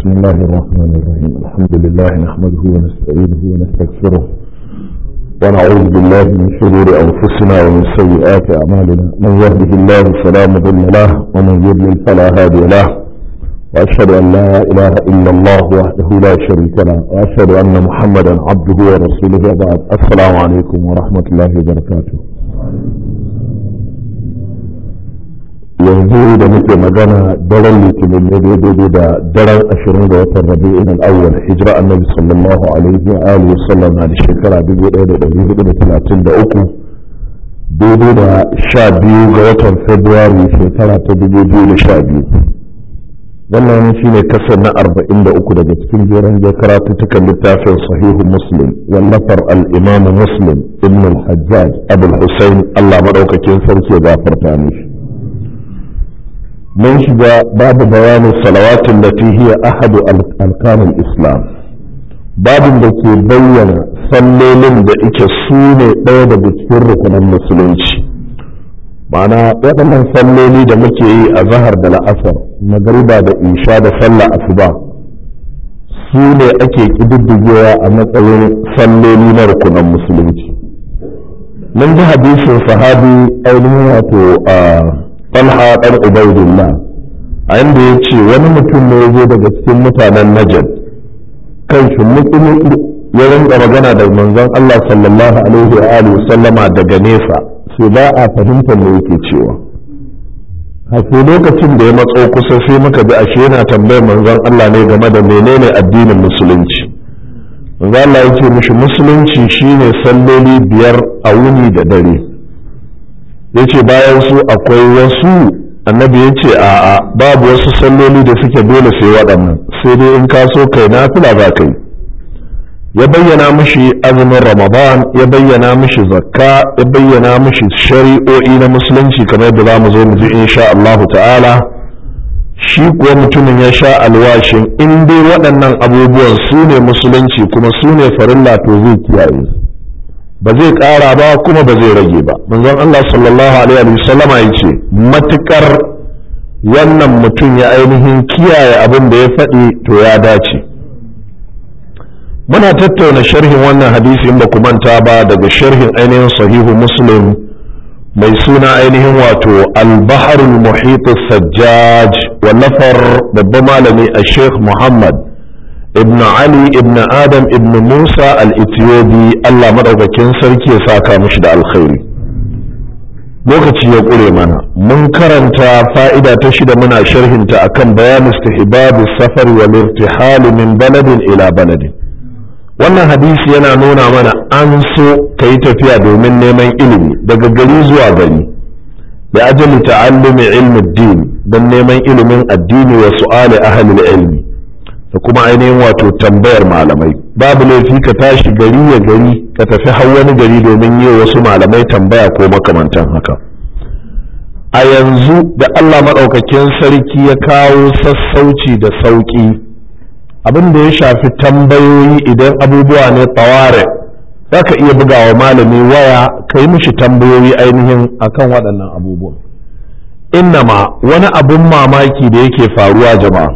بسم الله الرحمن الرحيم الحمد لله نحمده ونستعينه ونستغفره ونعوذ بالله من شرور أنفسنا ومن سيئات أعمالنا من يهده الله فلا مضل له ومن يضلل فلا هادي له وأشهد أن لا إله إلا الله وحده لا شريك له وأشهد أن محمدا عبده ورسوله وبعد السلام عليكم ورحمة الله وبركاته yanzu da muke magana daren litinin ne daidai da daren ashirin ga watan rabi'in al'awwal hijira annabi sallallahu alaihi wa alihi wasallam na da shekara dubu ɗaya da ɗari hudu da talatin da uku daidai da sha biyu ga watan februari shekara ta dubu biyu da sha biyu wannan shi ne kasar na arba'in da uku daga cikin jeren karatuttukan littafin sahihu muslim wallafar al'imamu muslim ibn al-hajjaj abul husain allah maɗaukakin sarki ya gafarta mishi mun shiga babu bayanin salawatin da hiya ahadu alkanin islam babin da ke bayyana sallolin da ike su ne ɗaya daga cikin rukunan musulunci ma'ana waɗannan salloli da muke yi a zahar da la'asar magariba da isha da sallah asuba su ne ake ƙididdigewa a matsayin salloli na rukunan musulunci mun ji hadisin sahabi ainihin wato a talha ɗan ubaidillah a inda ya ce wani mutum ne ya zo daga cikin mutanen najad kan shi mutsumuki ya rinka magana da manzon Allah sallallahu alaihi wa alihi sallama daga nesa sai ba a fahimtar me yake cewa hafi lokacin da ya matso kusa sai muka bi ashe yana tambayar manzon Allah ne game da menene addinin musulunci manzon Allah ya ce mishi musulunci shine salloli biyar a wuni da dare yace bayan su akwai wasu annabi ya ce a'a babu wasu salloli da suke dole sai waɗannan sai dai in ka so kai na fila za ka yi ya bayyana mishi azumin ramadan ya bayyana mishi zakka ya bayyana mishi shari'o'i na musulunci kamar yadda za mu zo mu ji insha Allah ta'ala shi kuwa mutumin ya sha alwashin in dai waɗannan abubuwan su ne musulunci kuma su ne farilla to zai kiyaye su ba zai ƙara ba kuma ba zai rage ba manzon Allah sallallahu alaihi wa sallama ya ce matukar wannan mutum ya ainihin kiyaye abin da ya faɗi to ya dace muna tattauna sharhin wannan hadisi in ba ku manta ba daga sharhin ainihin sahihu muslim mai suna ainihin wato al-baharul muhit sajjaj wallafar babban malami a sheikh muhammad ibn Ali ibn Adam ibn Musa al-Ethiopi Allah madaukakin sarki ya saka mishi da alkhairi lokaci ya ƙure mana mun karanta fa'ida ta shida muna sharhinta akan bayan istihbab safar wal irtihal min baladin ila baladin wannan hadisi yana nuna mana an so kai tafiya domin neman ilimi daga gari zuwa gari da ajali ta'allumi ilmi din don neman ilimin addini wa su'ali ahli ilmi da kuma ainihin wato tambayar malamai babu laifi ka tashi gari ya gari ka tafi har wani gari domin yi wasu malamai tambaya ko makamantan haka a yanzu da Allah maɗaukakin sarki ya kawo sassauci da sauƙi abin da ya shafi tambayoyi idan abubuwa ne tsaware za ka iya bugawa malami waya ka yi mishi tambayoyi ainihin akan waɗannan abubuwan innama wani abun mamaki da yake faruwa jama'a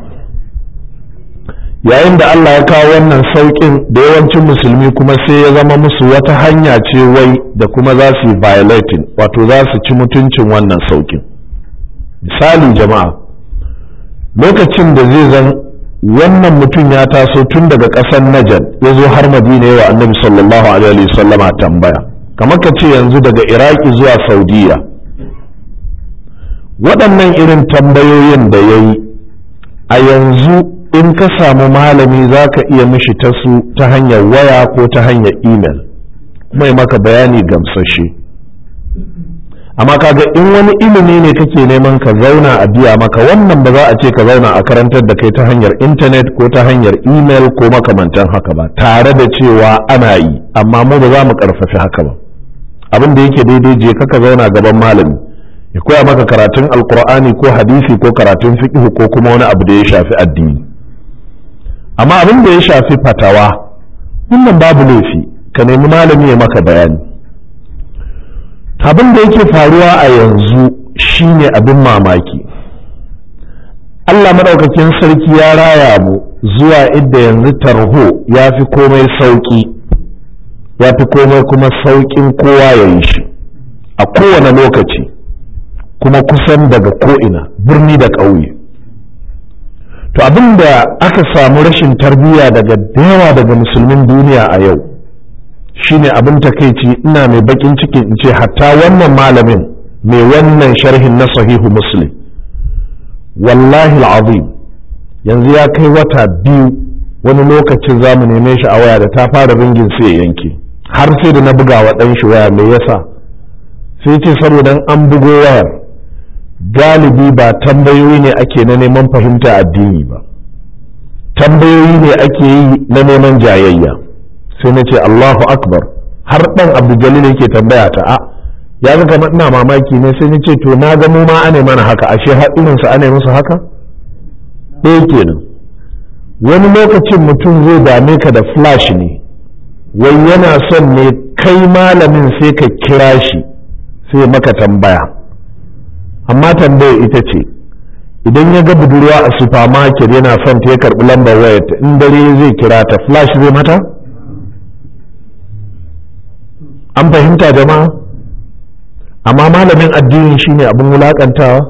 yayin da Allah ya kawo wannan sauƙin da yawancin musulmi kuma sai ya zama musu wata hanya ce wai da kuma za su yi violating wato za su ci mutuncin wannan sauƙin misali jama'a lokacin da zai zan wannan mutum ya taso tun daga ƙasar Najar ya zo har Madina yawa annabi sallallahu alaihi wasallama tambaya kamar ka ce yanzu daga Iraki zuwa Saudiya waɗannan irin tambayoyin da ya yi a yanzu in ka samu malami za ka iya mishi ta su ta hanyar waya ko ta hanyar imel kuma yi maka bayani gamsashe amma kaga in wani ilimi ne kake neman ka zauna a biya maka wannan ba za a ce ka zauna a karantar da kai ta hanyar intanet ko ta hanyar imel ko makamantan haka ba tare da cewa ana yi amma mu ba za mu karfafi haka ba abin da yake daidai je ka zauna gaban malami ya koya maka karatun alkur'ani ko hadisi ko karatun fiqh ko kuma wani abu da ya shafi addini amma abin da ya shafi fatawa wannan babu laifi ka nemi malami ya maka bayani abin da yake faruwa a yanzu shine abin mamaki Allah maɗaukakin sarki ya raya mu zuwa idda yanzu tarho ya fi komai sauƙi ya fi komai kuma sauƙin kowa ya yi shi a kowane lokaci kuma kusan daga ko'ina birni da ƙauye to abin da aka samu rashin tarbiyya daga yawa daga musulmin duniya a yau shine abin takaici ina mai bakin cikin in ce hatta wannan malamin mai wannan sharhin na sahihu muslim wallahi azim yanzu ya kai wata biyu wani lokacin za mu neme shi a waya da ta fara ringin sai ya yanke har sai da na buga wa ɗan shi waya me yasa sai ce saboda an bugo wayar galibi ba tambayoyi ne ake na neman fahimta addini ba tambayoyi ne ake yi na neman jayayya sai na ce Allahu akbar har ɗan abdul yake tambaya ta a ya ga kamar ina mamaki ne sai na ce to na ga mu ma ane mana haka ashe har irinsu ane musu haka ɗaya kenan wani lokacin mutum zai dame ka da flash ne wai yana son ne kai malamin sai ka kira shi sai maka tambaya amma tambaya ita ce idan ya ga budurwa a supermarket yana son ta ya karɓi lambar wayarta in dare zai kira ta flash zai mata an fahimta jama'a amma malamin addini shine abin wulakantawa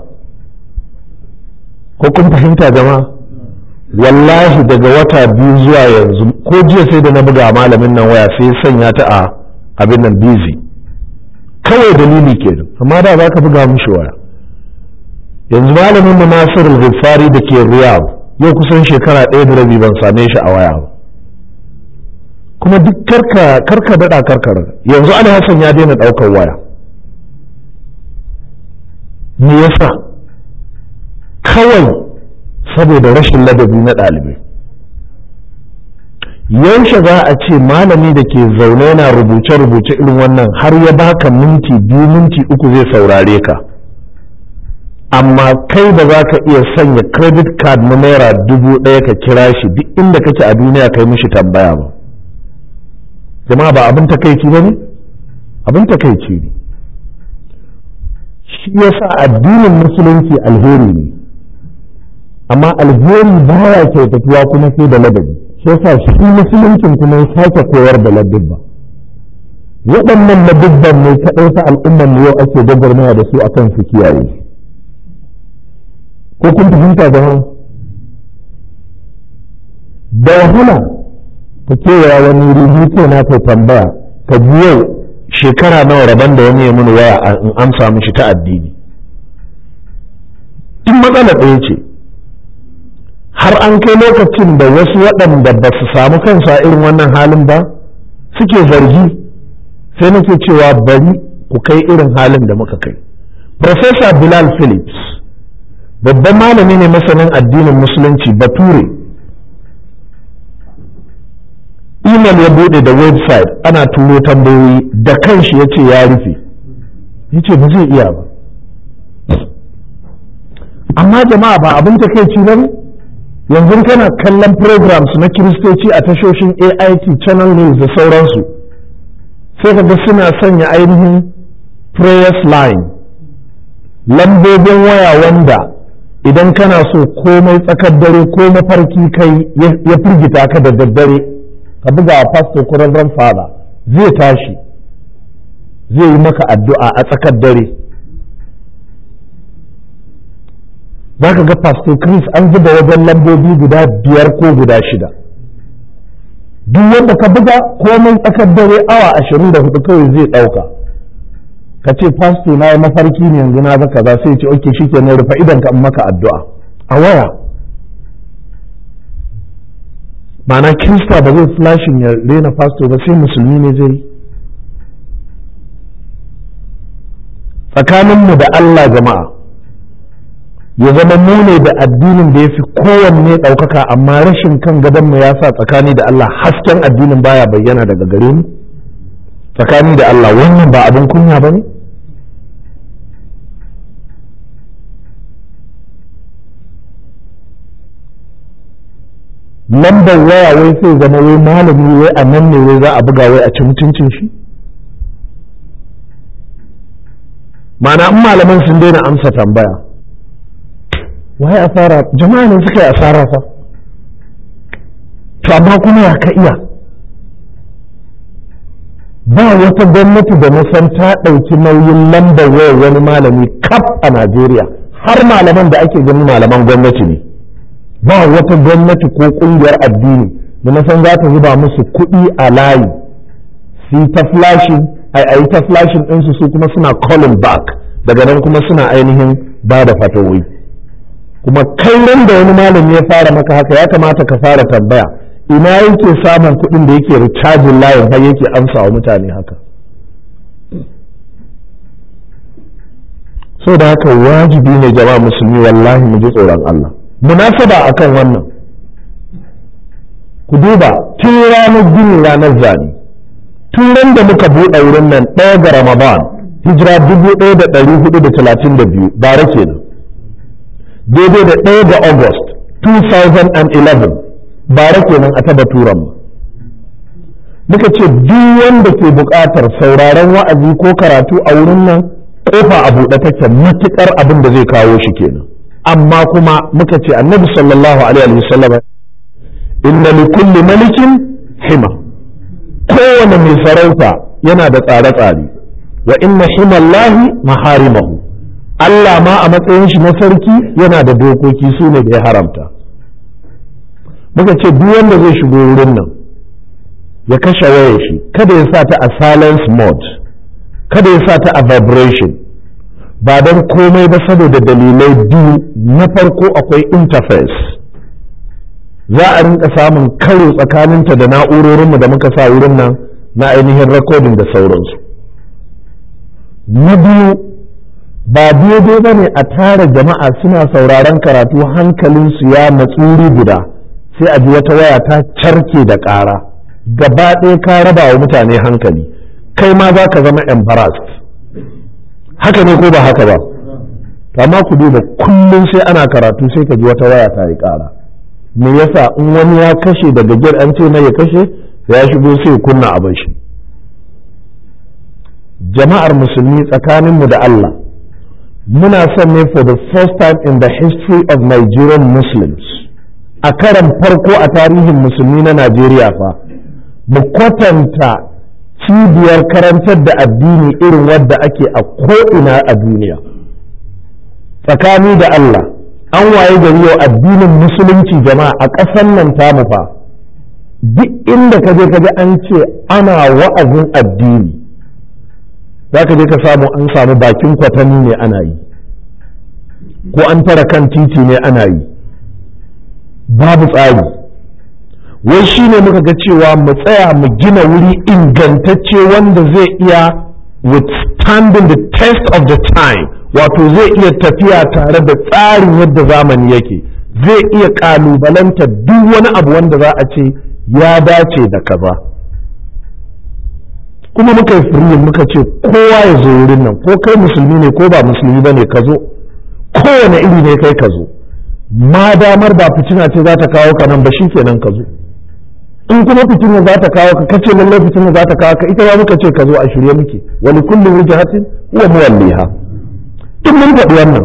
ko kun fahimta jama'a wallahi daga wata biyu zuwa yanzu ko jiya sai da na buga malamin nan waya sai sanya ta a abin nan busy kawai dalili kenan amma da za ka buga mishi waya yanzu malamin mu Nasir al da ke Riyadh yau kusan shekara ɗaya da rabi ban same shi a waya ba kuma duk karka karka daɗa karkar yanzu Ali Hassan ya daina ɗaukar waya me yasa kawai saboda rashin ladabi na ɗalibai yaushe za a ce malami da ke zaune yana rubuce-rubuce irin wannan har ya baka minti biyu minti uku zai saurare ka amma kai ba za ka iya sanya credit card na naira dubu ɗaya ka kira shi duk inda kake a duniya kai mishi tambaya ba jama'a ba abin takaici ba ne abin takaici ne shi yasa addinin musulunci alheri ne amma alheri baya kyautatuwa kuma sai da ladabi shi yasa shi musuluncin kuma ya sake koyar da ladabba waɗannan ladabban ne kaɗai sa al'ummar yau ake gwagwarmaya da su akan su kiyaye ko kun fahimta jama'a da wahala ka kewaya wani rubutu na kai tambaya ka ji yau shekara nawa rabon da wani ya mini waya in amsa mishi ta addini in matsala ɗaya ce har an kai lokacin da wasu waɗanda ba su samu kansu a irin wannan halin ba suke zargi sai nake cewa bari ku kai irin halin da muka kai Professor Bilal Phillips babban malami ne masanin addinin musulunci bature email ya bude da website ana turo tambayoyi da kanshi ya ce ya rufe ya ce ba zai iya ba amma jama'a ba abin takeici ba ne yanzu kana kallon programs na kiristoci a tashoshin ait channel news da sauransu sai ka ga suna sanya ainihin prayers line lambobin waya wanda idan kana so komai tsakar dare ko mafarki kai ya firgita ka da daddare ka buga wa pastor ko reverend father zai tashi zai yi maka addu'a a tsakar dare za ka ga pastor chris an zuba wajen lambobi guda biyar ko guda shida duk wanda ka buga komai tsakar dare awa ashirin da hudu kawai zai ɗauka ka ce pastor na yi mafarki ne yanzu na zaka za sai ce oke shi ke rufe idan ka maka addu'a a waya ma'ana kirista ba zai flashin ya rena pastor ba sai musulmi ne zai tsakaninmu da Allah jama'a ya zama mu ne da addinin da ya fi kowanne ɗaukaka amma rashin kan gadonmu ya sa tsakani da Allah hasken addinin baya bayyana daga gare mu tsakani da Allah wannan ba abin kunya ba ne lambar waya wai sai zama wai malami wai a nan ne wai za a buga wai a ci mutuncin shi ma'ana in malaman sun daina amsa tambaya waye asara jama'a ne suka yi asara fa to amma kuma ya ka iya ba wata gwamnati da na san ta ɗauki nauyin lambar wayar wani malami kaf a Najeriya har malaman da ake ganin malaman gwamnati ne ba wata gwamnati ko ƙungiyar addini da na san za ta zuba musu kuɗi a layi su yi ta flashing a yi ta flashing ɗinsu su kuma suna calling back daga nan kuma suna ainihin ba da fatawoyi kuma kai da wani malami ya fara maka haka ya kamata ka fara tambaya ina yake samun kuɗin da yake recharging layin har yake amsa wa mutane haka so da haka wajibi ne jama'a musulmi wallahi mu ji tsoron Allah munasaba akan wannan ku duba tun ranar gini ranar zane tun ran da muka buɗe wurin nan ɗaya ga ramadan hijira dubu ɗaya da ɗari hudu da talatin da biyu bara kenan daidai da ɗaya ga august 2011 bara kenan a taba turan muka ce duk wanda ke buƙatar sauraron wa'azi ko karatu a wurin nan kofa a buɗe take matuƙar abin da zai kawo shi kenan amma kuma muka ce annabi sallallahu alaihi wasallam inna li kulli malikin hima kowane mai sarauta yana da tsare-tsare wa inna himallahi maharimahu Allah ma a matsayin shi na sarki yana da dokoki su ne da ya haramta muka ce duk wanda zai shigo wurin nan ya kashe wayar shi kada ya sa ta a silence mode kada ya sa ta a vibration ba don komai ba saboda dalilai biyu na farko akwai interface za a rinka samun karo tsakaninta da na'urorinmu da muka sa wurin nan na ainihin recording da sauransu na biyu ba daidai ba ne a tara jama'a suna sauraron karatu hankalinsu ya matsuri guda sai a ji wata waya ta carke da ƙara gaba ɗaya ka raba wa mutane hankali kai ma za ka zama embarrassed haka ne ko ba haka ba amma ku duba kullum sai ana karatu sai ka ji wata waya ta yi ƙara me yasa in wani ya kashe daga gir an ce mai ya kashe ya shigo sai kunna abin shi jama'ar musulmi tsakaninmu da Allah muna son ne for the first time in the history of Nigerian Muslims a karan farko a tarihin musulmi na Najeriya fa mu kwatanta cibiyar karantar da addini irin wadda ake a ko'ina a duniya tsakani da Allah an waye gari yau addinin musulunci jama'a a ƙasar nan tamu fa duk inda ka je ka ji an ce ana wa'azin addini za ka je ka samu an samu bakin kwatani ne ana yi ko an tara kan titi ne ana yi babu tsari wai shi ne muka ga cewa mu tsaya mu gina wuri ingantacce wanda zai iya withstanding the test of the time wato zai iya tafiya tare da tsarin yadda zamani yake zai iya kalubalanta duk wani abu wanda za a ce ya dace da kaza kuma muka yi firin muka ce kowa ya zo wurin nan ko kai musulmi ne ko ba musulmi ba ne ka zo kowane iri ne kai ka zo ma damar ba fitina ce za ta kawo ka nan ba shi kenan ka zo in kuma fitina za ta kawo ka kace lallai fitina za ta kawo ka ita ba muka ce ka zo a shirye muke wani kullum wujahatin huwa muwalliha duk mun faɗi wannan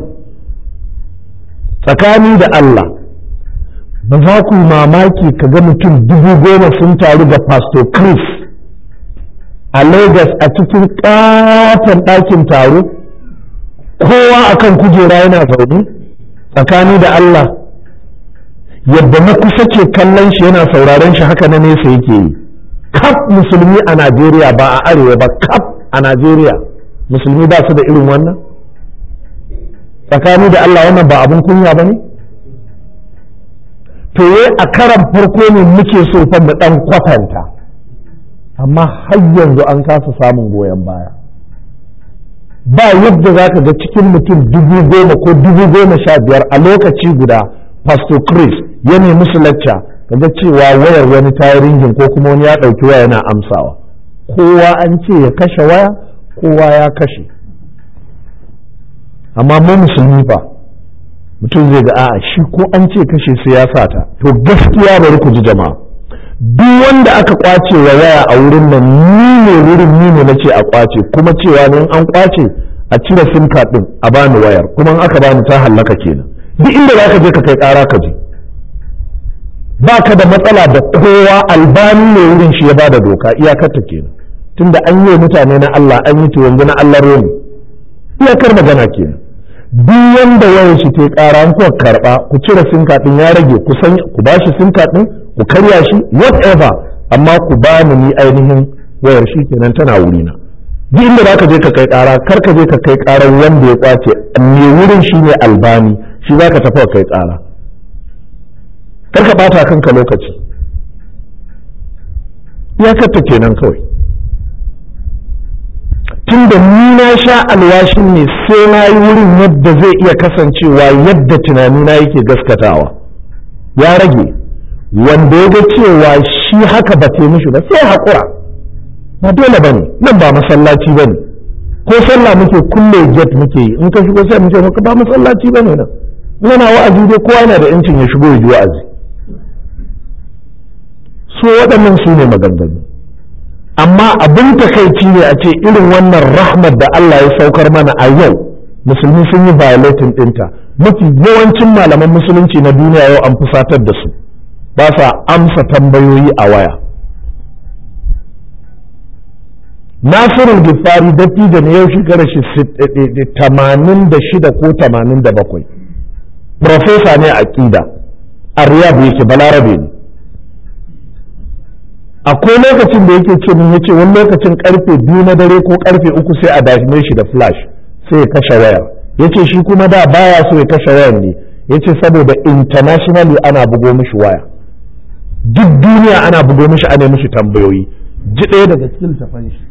tsakani da Allah ba za ku mamaki ka ga mutum dubu goma sun taru ga pastor Chris a Lagos a cikin ƙaton ɗakin taro kowa akan kujera yana zaune tsakani da Allah yadda na kusa ke kallon shi yana sauraron shi haka na nesa yake yi kaf musulmi a Najeriya ba a arewa ba kaf a Najeriya musulmi ba su da irin wannan tsakani da Allah wannan ba abin kunya ba ne to a karan farko ne muke so fa mu dan kwatanta amma har yanzu an kasa samun goyon baya ba yadda za ka ga cikin mutum dubu goma ko dubu goma sha biyar a lokaci guda pastor chris ya nemi su lacca kaga cewa wayar wani tayi ringin ko kuma wani ya ɗauki waya yana amsawa kowa an ce ya kashe waya kowa ya kashe amma mu musulmi fa mutum zai ga a'a shi ko an ce kashe sai ya sa ta to gaskiya bari ku ji jama'a duk wanda aka kwace wa waya a wurin nan ni ne wurin ni ne nace a kwace kuma cewa ne an kwace a cire sim card din a bani wayar kuma in aka bani ta hallaka kenan duk inda za ka je ka kai ƙara ka je ba ka da matsala da kowa albani ne wurin shi ya ba da doka iyakar ta kenan tunda an yi mutane na Allah an yi to yanzu na Allah romi iyakar magana kenan duk wanda yawan shi ke ƙara an kuwa karɓa ku cire sinka ɗin ya rage ku san ku ba shi sinka ɗin ku karya shi whatever amma ku ba ni ni ainihin wayar shi kenan tana wurina duk inda za ka je ka kai ƙara kar ka je ka kai ƙarar wanda ya kwace me wurin shi ne albani shi za ka tafi kai ƙara kar ka ɓata kanka lokaci iyakarta kenan kawai tun da ni na sha alwashin ne sai na yi wurin yadda zai iya kasancewa yadda tunanina yake gaskatawa ya rage wanda ya ga cewa shi haka ba mishi ba sai haƙura ba dole ba ne nan ba masallaci ba ne ko sallah muke kulle get muke yi in ka shigo sai mu ce maka ba masallaci ba ne nan yana wa'azi dai kowa yana da yancin ya shigo ya ji wa'azi so waɗannan su ne maganganu amma abin takaici ne a ce irin wannan rahmat da Allah ya saukar mana a yau musulmi sun yi violating ɗinta mafi yawancin malaman musulunci na duniya yau an fusatar da su ba sa amsa tambayoyi a waya nasirul gifari dattijo ne yau shekarar shi tamanin da shida ko tamanin da bakwai profesa ne a ƙida a riyadu yake balarabe ne akwai lokacin da yake ce min yace wani lokacin karfe biyu na dare ko karfe uku sai a dashime shi da flash sai ya kashe wayar yace shi kuma da baya so ya kashe wayar ne yace saboda internationally ana bugo mishi waya duk duniya ana bugo mishi ana mishi tambayoyi ji ɗaya daga cikin tafan shi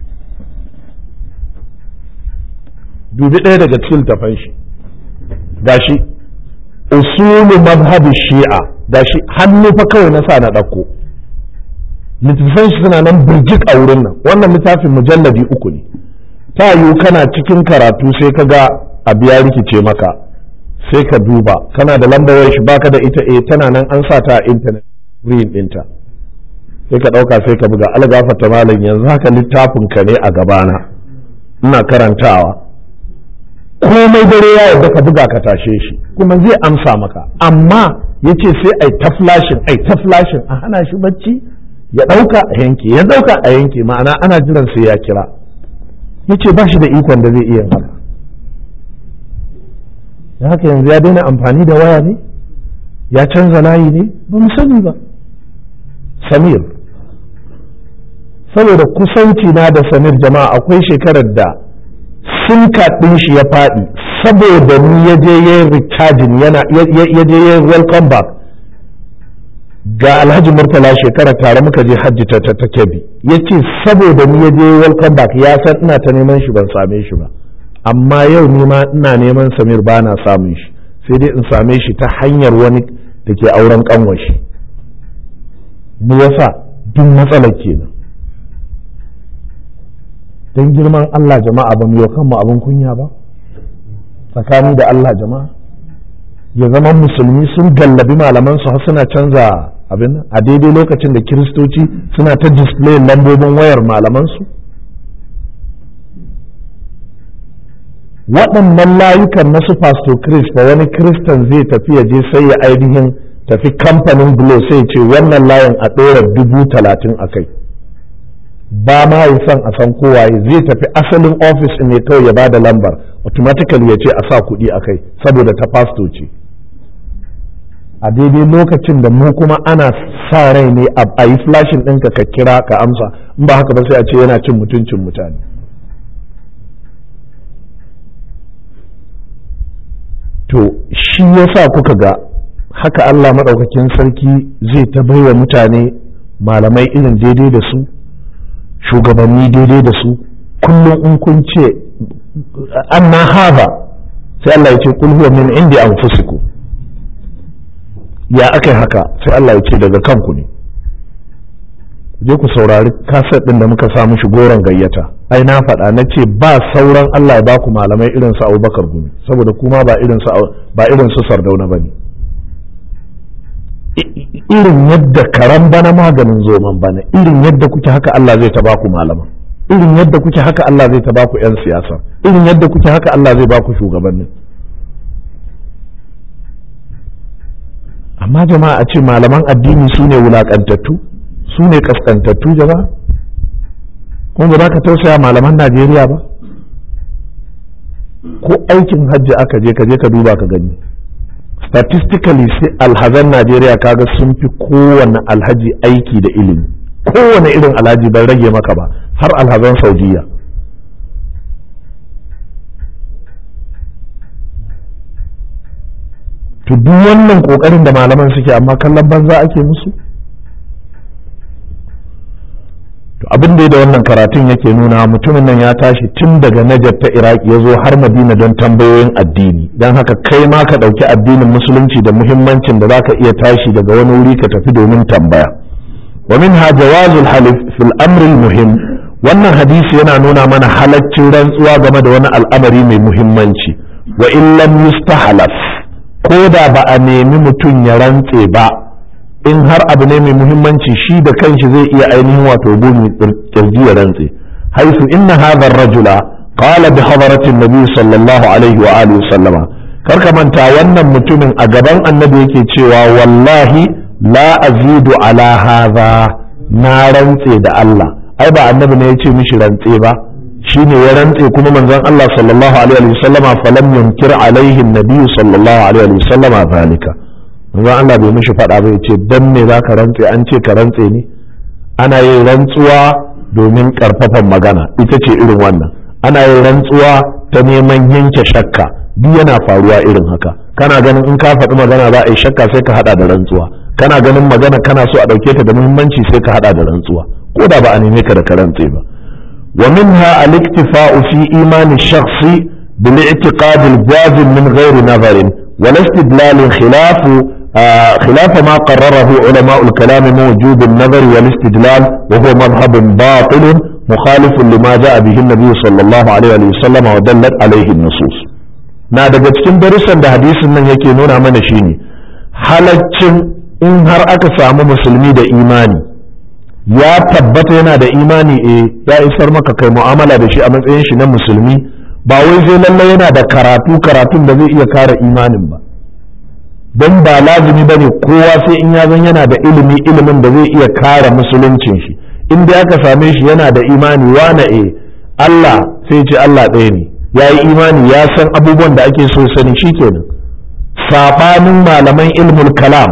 dubi ɗaya daga cikin tafan shi gashi usulu mazhabi shi'a gashi hannu fa kawai na sa na ɗauko littattafan shi suna nan birjik a wurin nan wannan littafin mujalladi uku ne ta yiwu kana cikin karatu sai ka ga abu ya rikice maka sai ka duba kana da lambar shi baka da ita eh tana nan an sa ta a intanet green ɗinta sai ka ɗauka sai ka buga algafata malam yanzu haka littafin ka ne a gabana ina karantawa komai dare ya yarda ka buga ka tashe shi kuma zai amsa maka amma yace sai ai ta flashin ai ta flashin a hana shi bacci ya ɗauka a yanke ya ɗauka a yanke ma'ana ana jiran sai ya kira ya ce ba shi da ikon da zai iya haka da haka yanzu ya daina amfani da waya ne ya canza layi ne ba mu sani ba samir saboda kusanci na da samir jama'a akwai shekarar da sinka ɗin shi ya faɗi saboda ni ya je yin recharging yana ya je yin welcome back ga alhaji murtala shekara tare muka je hajji ta ta kebi ya ce saboda ni ya je welcome back ya san ina ta neman shi ban same shi ba amma yau ni ma ina neman samir ba na samun shi sai dai in same shi ta hanyar wani da ke auren kanwashi me yasa duk matsalar kenan don girman Allah jama'a ba mu yau kanmu abin kunya ba tsakani da Allah jama'a ya zama musulmi sun gallabi malaman su har suna canza abin a daidai lokacin da kiristoci suna ta display lambobin wayar malamansu waɗannan layukan na su pastor chris ba wani kristan zai tafi ya je sai ya ainihin tafi kamfanin glo sai ce wannan layin a ɗora dubu talatin a kai ba ma yi son a san kowaye zai tafi asalin ofis ne kawai ya ba da lambar automatically ya ce a sa kuɗi a kai saboda ta pastor ce a daidai lokacin da mu kuma ana sa rai ne a yi flashin ɗinka ka kira ka amsa in ba haka ba sai a ce yana cin mutuncin mutane to shi yasa kuka ga haka Allah maɗaukakin sarki zai ta baiwa mutane malamai irin daidai da su shugabanni daidai da su kullum in kun ce an na haza sai Allah ya ce kul huwa min indi anfusikum ya aka yi haka sai Allah ya ce daga kanku ne je ku saurari kaset ɗin da muka sa mishi goron gayyata ai na faɗa na ce ba sauran Allah ya ba ku malamai irin su Abubakar Gumi saboda kuma ba irin su ba irin su Sardauna bane irin yadda karan bana maganin zoman bana irin yadda kuke haka Allah zai ta ba ku malaman irin yadda kuke haka Allah zai ta ba ku 'yan siyasa irin yadda kuke haka Allah zai ba ku shugabannin amma jama'a a ce malaman addini su ne wulaƙantattu su ne ƙasƙantattu jama'a kuma ba za ka tausaya malaman najeriya ba ko aikin hajji aka je ka je ka duba ka gani statistically sai alhazan najeriya kaga sun fi kowane alhaji aiki da ilimi kowane irin alhaji bai rage maka ba har alhazan saudiya to duk wannan kokarin da malaman suke amma kallon banza ake musu to abin da da wannan karatun yake nuna mutumin nan ya tashi tun daga Najar ta Iraki ya zo har Madina don tambayoyin addini don haka kai ma ka ɗauki addinin musulunci da muhimmancin da zaka iya tashi daga wani wuri ka tafi domin tambaya wa minha jawazul halif fil amri muhim wannan hadisi yana nuna mana halaccin rantsuwa game da wani al'amari mai muhimmanci wa in lam yustahlaf ko da ba a nemi mutum ya rantse ba in har abu ne mai muhimmanci shi da kanshi zai iya ainihin wato bumi kirji ya rantse haisu inna hadha rajula qala bi hadaratin nabi sallallahu alaihi wa alihi sallama karka manta wannan mutumin a gaban annabi yake cewa wallahi la azidu ala hadha na rantse da Allah ai ba annabi ne ya ce mishi rantse ba shine ya rantse kuma manzon Allah sallallahu alaihi wa sallama falam yunkir alaihi nabi sallallahu alaihi wa sallama zalika manzon Allah bai mishi faɗa ba ce dan me za ka rantse an ce ka rantse ne ana yin rantsuwa domin karfafan magana ita ce irin wannan ana yin rantsuwa ta neman yanke shakka duk yana faruwa irin haka kana ganin in ka faɗi magana za a yi shakka sai ka haɗa da rantsuwa kana ganin magana kana so a ɗauke ta da muhimmanci sai ka haɗa da rantsuwa ko da ba a neme ka da ka rantse ba wa minha al-iktifa'u fi imani shakhsi bil i'tiqad al-jazim min ghairi nazarin wal istidlal khilafu خلاف ما قرره علماء الكلام من وجوب النظر والاستدلال وهو مذهب باطل مخالف لما جاء به النبي صلى الله عليه وسلم ودلت عليه النصوص na daga cikin darussan da hadisin nan yake nuna mana shine halaccin in har aka samu musulmi da imani ya tabbata yana da imani eh ya isar maka kai mu'amala da shi a matsayin shi na musulmi ba wai sai lallai yana da karatu karatun da zai iya kare imanin ba don ba lazumi ba ne kowa sai in ya zan yana da ilimi ilimin da zai iya kare musuluncin shi in dai aka same shi yana da imani wane e Allah sai ce Allah ɗaya ne ya yi imani ya san abubuwan da ake so sani shi kenan saɓanin malaman ilmul kalam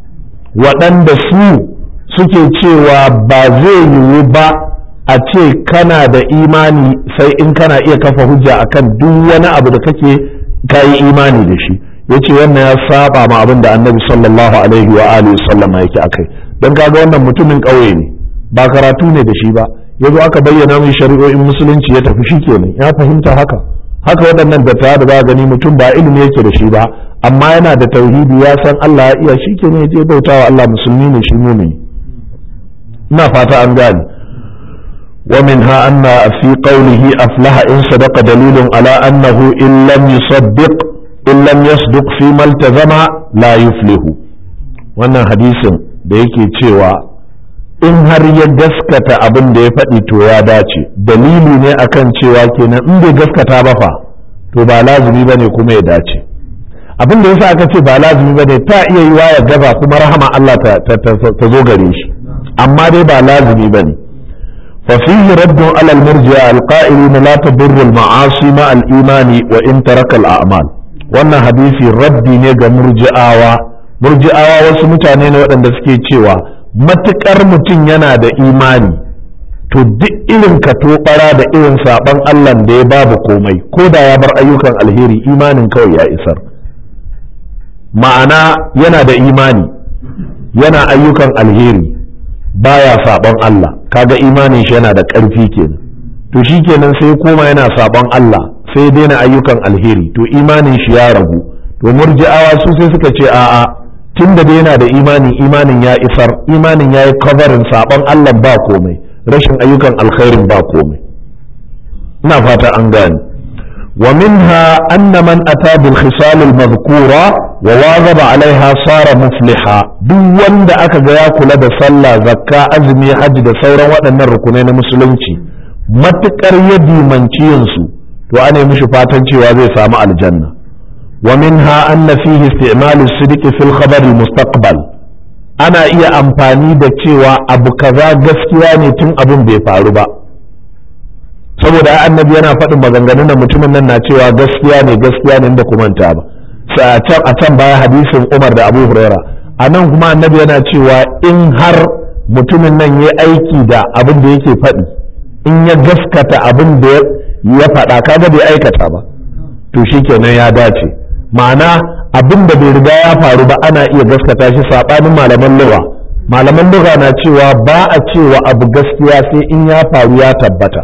waɗanda su suke cewa ba zai yiwu ba a ce kana da imani sai in kana iya kafa hujja akan duk wani abu da kake kayi imani da shi yace wannan ya saba ma abin da annabi sallallahu alaihi wa alihi sallam yake akai don kaga wannan mutumin ƙauye ne ba karatu ne da shi ba yazo aka bayyana mai shari'o'in musulunci ya tafi shikenan ya fahimta haka haka waɗannan dattawa da za gani mutum ba ilimi yake da shi ba amma yana da tauhidi ya san Allah ya iya shikenan ya je bautawa Allah musulmi ne shi mumini ina fata an gane ومنها أن في قوله أفلح إن صدق دليل على أنه إن لم يصدق in lam yasduq fi maltazama la yuflihu wannan hadisin da yake cewa in har ya gaskata abin da ya faɗi to ya dace dalili ne akan cewa kenan in bai gaskata ba fa to ba lazumi bane kuma ya dace abin da yasa aka ce ba lazumi bane ta iya yiwa ya gaba kuma rahama Allah ta zo gare shi amma dai ba lazumi bane ففيه رد على المرجئة القائلين لا تضر المعاصي مع الإيمان وإن ترك الأعمال wannan hadisi raddi ne ga murji'awa murji'awa wasu mutane ne waɗanda suke cewa matuƙar mutum yana da imani to duk irin ka tobara da irin saɓon allah da ya babu komai ko da ya bar ayyukan alheri imanin kawai ya isar ma'ana yana da imani yana ayyukan alheri baya saɓon allah kaga imanin shi yana da ƙarfi kenan to shi kenan sai koma yana saɓon allah sai daina ayyukan alheri to imanin shi ya ragu to murji'awa su sai suka ce a'a tun da yana da imani imanin ya isar imanin ya yi covering sabon Allah ba komai rashin ayyukan alkhairin ba komai ina fata an gane wa minha anna man ata bil khisal al madhkura wa wazaba alaiha sara mufliha duk wanda aka ga ya kula da sallah zakka azumi hajji da sauran waɗannan rukunai na musulunci matukar ya dimanci yin su to ana mishi fatan cewa zai samu aljanna wa minha anna fihi isti'malu sidqi fil khabar al mustaqbal ana iya amfani da cewa abu kaza gaskiya ne tun abin bai faru ba saboda annabi yana faɗin maganganun da mutumin nan na cewa gaskiya ne gaskiya ne da kumanta ba a can baya hadisin Umar da Abu Huraira a nan kuma annabi yana cewa in har mutumin nan ya aiki da abin da yake faɗi in ya gaskata abin da ya faɗa kaga bai aikata ba to shikenan ya dace ma'ana abin da bai riga ya faru ba ana iya gaskata shi saɓanin malaman lugha malaman lugha na cewa ba a cewa abu gaskiya sai in ya faru ya tabbata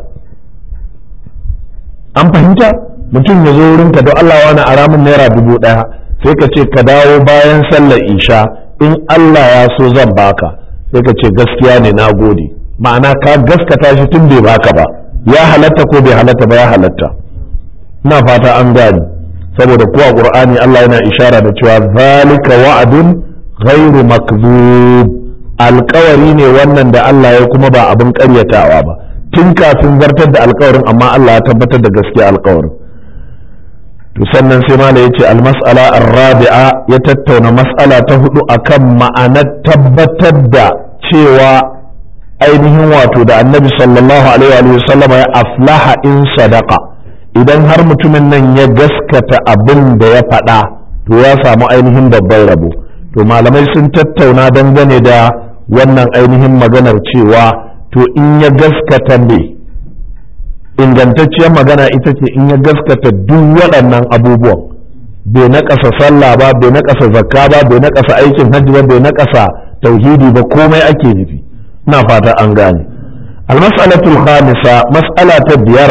an fahimta mutum ya zo wurinka don Allah wani aramin naira dubu ɗaya sai ka ce ka dawo bayan sallar isha in Allah ya so zan baka sai ka ce gaskiya ne na gode ma'ana ka gaskata shi tun bai baka ba ya halatta ko bai halatta ba ya halatta ina fata an gani saboda kuwa qur'ani Allah yana ishara da cewa zalika wa'adun ghairu makzub alkawari ne wannan da Allah ya kuma ba abin ƙaryatawa ba tun kafin zartar da alkawarin amma Allah ya tabbatar da gaskiya alkawarin to sannan sai mala ya ce almas'ala arrabi'a ya tattauna mas'ala ta hudu akan ma'anar tabbatar da cewa ainihin wato da annabi sallallahu alaihi wa sallam ya aflaha in sadaka idan har mutumin nan ya gaskata abin da ya faɗa to ya samu ainihin babban rabo to malamai sun tattauna dangane da wannan ainihin maganar cewa to in ya gaskata me ingantacciyar magana ita ce in ya gaskata duk waɗannan abubuwan bai naƙasa sallah ba bai naƙasa zakka ba bai naƙasa aikin hajji ba bai naƙasa tauhidi ba komai ake nufi ina fata an gane almas'alatul khamisa mas'ala ta biyar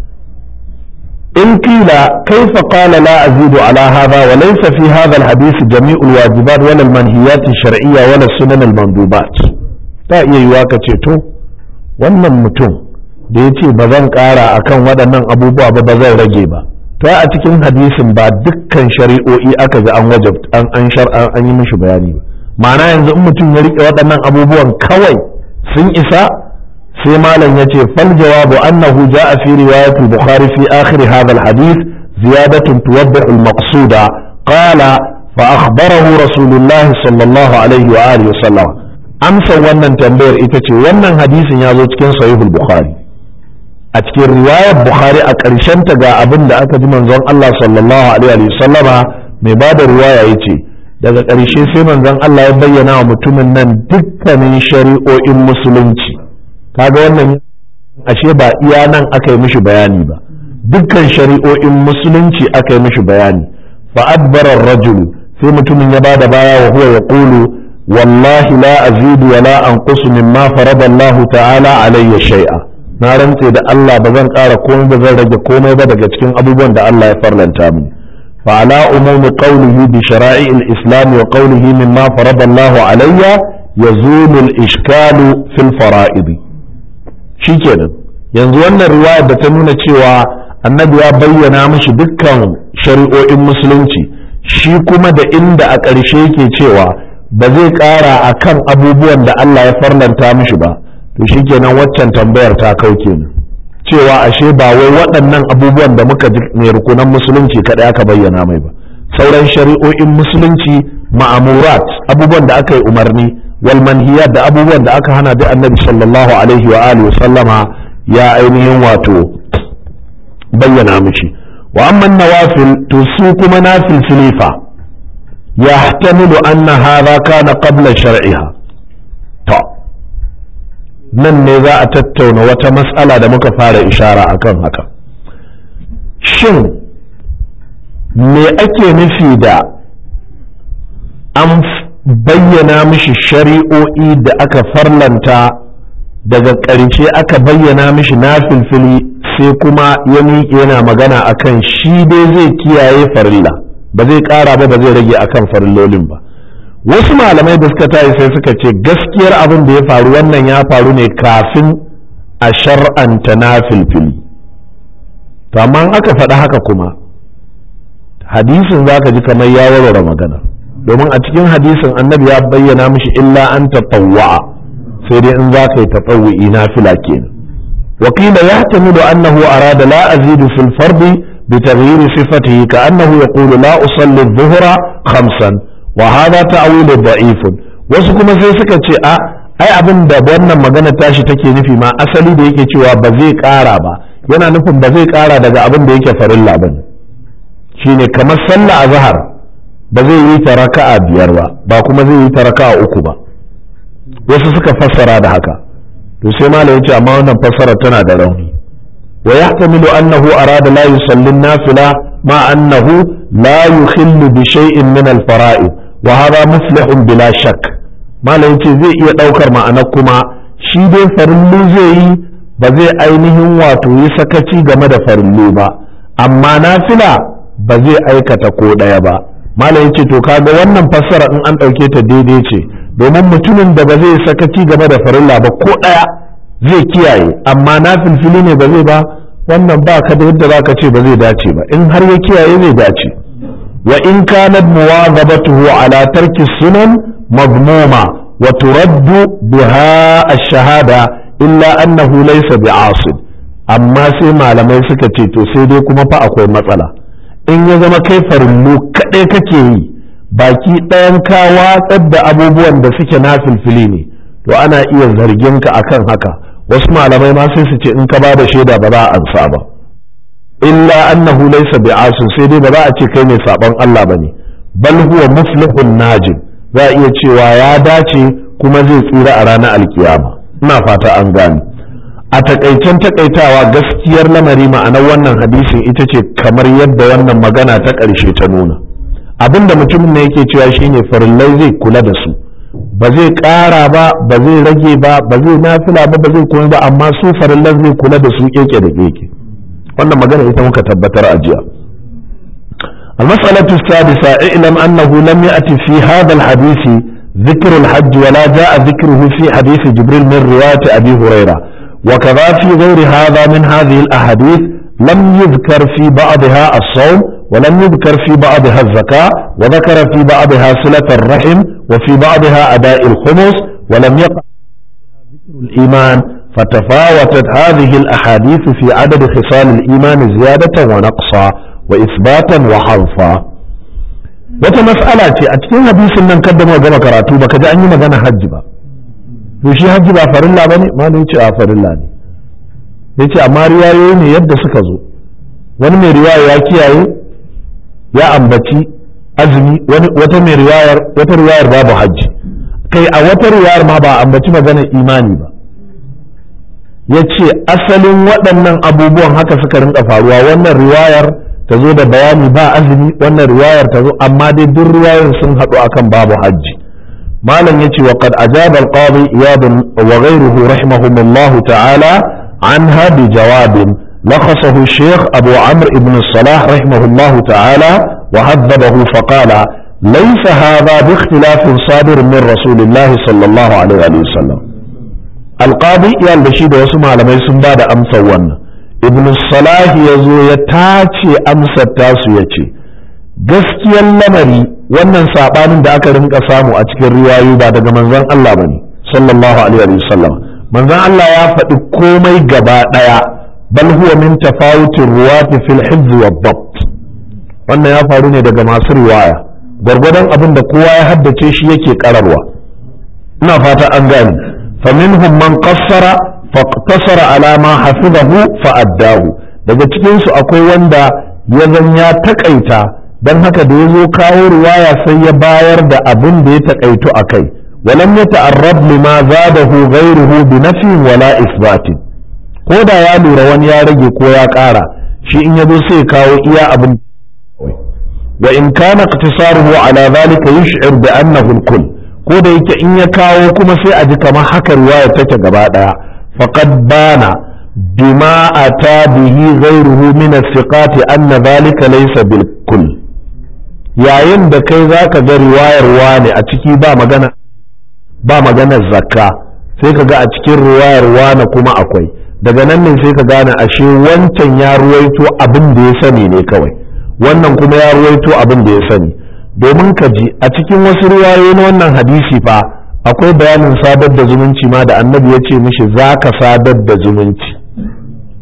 in kila kaifa qala la azidu ala hadha wa laysa fi hadha alhadith jami'u alwajibat wala almanhiyat alshar'iyya wala sunan almandubat ta iya yiwa ka ce to wannan mutum da ya ce ba zan ƙara a kan waɗannan abubuwa ba ba zan rage ba ta a cikin hadisin ba dukkan shari'o'i aka ga an wajab an an shar'an an yi mishi bayani ba ma'ana yanzu in mutum ya rike waɗannan abubuwan kawai sun isa sai malam ya ce fal jawabu annahu ja'a fi riwayatul bukhari fi akhir hadha al hadith ziyadatun tuwaddihu al maqsuda qala fa akhbarahu rasulullah sallallahu alaihi wa alihi wa sallam amsa wannan tambayar ita ce wannan hadisin ya zo cikin sahihul bukhari a cikin riwayar bukhari a ƙarshen ta ga abin da aka ji manzon Allah sallallahu alaihi wa sallama mai ba da riwaya ya ce daga ƙarshe sai manzon Allah ya bayyana wa mutumin nan dukkanin shari'o'in musulunci kaga wannan ashe ba iya nan aka yi mishi bayani ba dukkan shari'o'in musulunci aka yi mishi bayani fa adbara rajulu sai mutumin ya bada baya wa huwa yaqulu wallahi la azidu wa la anqusu mimma farada Allah ta'ala alayya shay'a na rantse da Allah ba zan ƙara komai ba zan rage komai ba daga cikin abubuwan da Allah ya farlanta mini fa ala umumi qawlihi bi shara'i al-islam wa qawlihi mimma farada Allah alayya yazulu al-ishkalu fil fara'id shikenan yanzu wannan riwaya da ta nuna cewa annabi ya bayyana mishi dukkan shari'o'in musulunci shi kuma da inda a ƙarshe yake cewa ba zai ƙara akan abubuwan da Allah ya farlanta mishi ba to shikenan waccan tambayar ta kau kenan cewa ashe ba wai waɗannan abubuwan da muka ji ne rukunan musulunci kaɗai aka bayyana mai ba sauran shari'o'in musulunci ma'amurat abubuwan da aka yi umarni wal manhiyat da abubuwan da aka hana da annabi sallallahu alaihi wa alihi sallama ya ainihin wato bayyana mishi wa amma nawafil to su kuma nafil silifa yahtamilu anna hadha kana qabla shar'iha to nan ne za a tattauna wata matsala da muka fara ishara akan haka shin me ake nufi da an bayyana mishi shari'o'i da aka farlanta daga ƙarshe aka bayyana mishi na filfili sai kuma ya miƙe yana magana akan shi dai zai kiyaye farilla ba zai ƙara ba ba zai rage akan farillolin ba wasu malamai da suka tayi sai suka ce gaskiyar abin da ya faru wannan ya faru ne kafin a shar'anta na filfili to amma aka faɗi haka kuma hadisin za ka ji kamar ya warware magana domin a cikin hadisin annabi ya bayyana mishi illa an tatawwa'a sai dai in za ka yi tatawwi na fila kenan wakila ya tamilu annahu arada la azidu fil fardi بتغيير صفته كأنه يقول لا أصلي الظهر خمسا وهذا تأويل ضعيف wasu kuma sai suka ce a ai abin da wannan magana tashi take nufi ma asali da yake cewa ba zai ƙara ba yana nufin ba zai ƙara daga abin da yake farilla ba ne shine kamar sallah a zahar ba zai yi ta raka'a biyar ba ba kuma zai yi ta raka'a uku ba wasu suka fassara da haka to sai malam ya ce amma wannan fassara tana da rauni wa yahtamilu annahu arada la yusalli nafila ma annahu la yukhillu bi shay'in min al-fara'id wa hadha muflihun bila shakk malam ce zai iya daukar ma'ana kuma shi dai farillu zai yi ba zai ainihin wato yi sakaci game da farillu ba amma nafila ba zai aikata ko ɗaya ba malam yace to kaga wannan fassara in an ɗauke ta daidai ce domin mutumin da ba zai sakaci game da farilla ba ko ɗaya zai kiyaye amma na filfili ne ba zai ba wannan ba ka da yadda za ka ce ba zai dace ba in har ya kiyaye zai dace wa in kanat muwazabatuhu ala tarki sunan mazmuma wa turaddu biha ash-shahada illa annahu laysa bi'asid amma sai malamai suka ce to sai dai kuma fa akwai matsala in ya zama kai farillu kaɗai kake yi baki ɗayan ka watsar da abubuwan da suke na filfili ne to ana iya zargin ka akan haka wasu malamai ma sai su ce in ka ba da shaida ba za a ansa ba illa annahu laysa bi'asin sai dai ba za a ce kai mai saban Allah bane bal huwa muflihun najin za a iya cewa ya dace kuma zai tsira a ranar alkiyama ina fata an gane a takaicen takaitawa gaskiyar lamari ma'anar wannan hadisin ita ce kamar yadda wannan magana ta ƙarshe ta nuna abinda mutumin ne yake cewa shine farillai zai kula da su ba zai ƙara ba ba zai rage ba ba zai nafila ba ba zai kuma ba amma su farillan zai kula da su keke da keke wannan magana ita muka tabbatar a jiya المسألة السادسة اعلم أنه لم يأتي في هذا الحديث ذكر الحج ولا جاء ذكره في حديث جبريل من رواية أبي هريرة وكذا في غير هذا من هذه الأحاديث لم يذكر في بعضها الصوم ولم يذكر في بعضها الزكاة وذكر في بعضها صلة الرحم وفي بعضها أداء الخمس ولم يقع ذكر الإيمان فتفاوتت هذه الأحاديث في عدد خصال الإيمان زيادة ونقصا وإثباتا وحرفا wata mas'ala ce a cikin hadisin nan kadda mu gama karatu baka ji an yi magana hajji ba to shi hajji ba farilla bane malai ce a farilla ne yace amma riwayoyi ne yadda suka zo wani mai riwaya ya kiyaye ya ambaci azumi wani wata mai riwayar wata riwayar babu hajji kai a wata riwayar ma ba ambaci maganar imani ba yace asalin waɗannan abubuwan haka suka rinka faruwa wannan riwayar ta zo da bayani ba azumi wannan riwayar ta zo amma dai duk riwayar sun haɗu akan babu hajji malam yace wa qad ajaba al-qadi iyad wa ghayruhu rahimahumullah ta'ala anha bi jawabin لخصه الشيخ أبو عمرو بن الصلاح رحمه الله تعالى وهذبه فقال ليس هذا باختلاف صادر من رسول الله صلى الله عليه وسلم القاضي يال بشيد وسمع لما يسمى بعد أمسا ونه ibn salah ya zo ya tace amsar tasu ya ce gaskiyar lamari wannan saɓanin da aka rinka samu a cikin riwayu ba daga manzon Allah bane sallallahu alaihi wa sallam manzon Allah ya faɗi komai gaba ɗaya bal huwa min tafawutin ruwati fil hifz wa dabt wannan ya faru ne daga masu riwaya gwargwadon abin da kowa ya haddace shi yake kararwa ina fata an gane faminhum man qassara faqtasara ala ma hafizahu fa addahu daga cikin su akwai wanda ya zan ya takaita dan haka da yazo kawo riwaya sai ya bayar da abin da ya takaitu akai walam yata'arrab lima zadahu ghayruhu bi nafi wala isbatin ko da ya lura wani ya rage ko ya ƙara shi in yazo sai kawo iya abin wa in kana iqtisaruhu ala dhalika yush'ir bi annahu al-kull ko da yake in ya kawo kuma sai a ji kamar haka riwaya take gaba daya faqad bana bima ata bihi ghayruhu min as-siqat anna dhalika laysa bil kull yayin da kai zaka ga riwayar wani a ciki ba magana ba maganar zakka sai ka ga a cikin riwayar wani kuma akwai daga nan ne sai ka gane ashe wancan ya ruwaito abin da ya sani ne kawai wannan kuma ya ruwaito abin da ya sani domin ka ji a cikin wasu riwayoyi na wannan hadisi fa akwai bayanin sadar da zumunci ma da annabi ya ce mishi za ka sadar da zumunci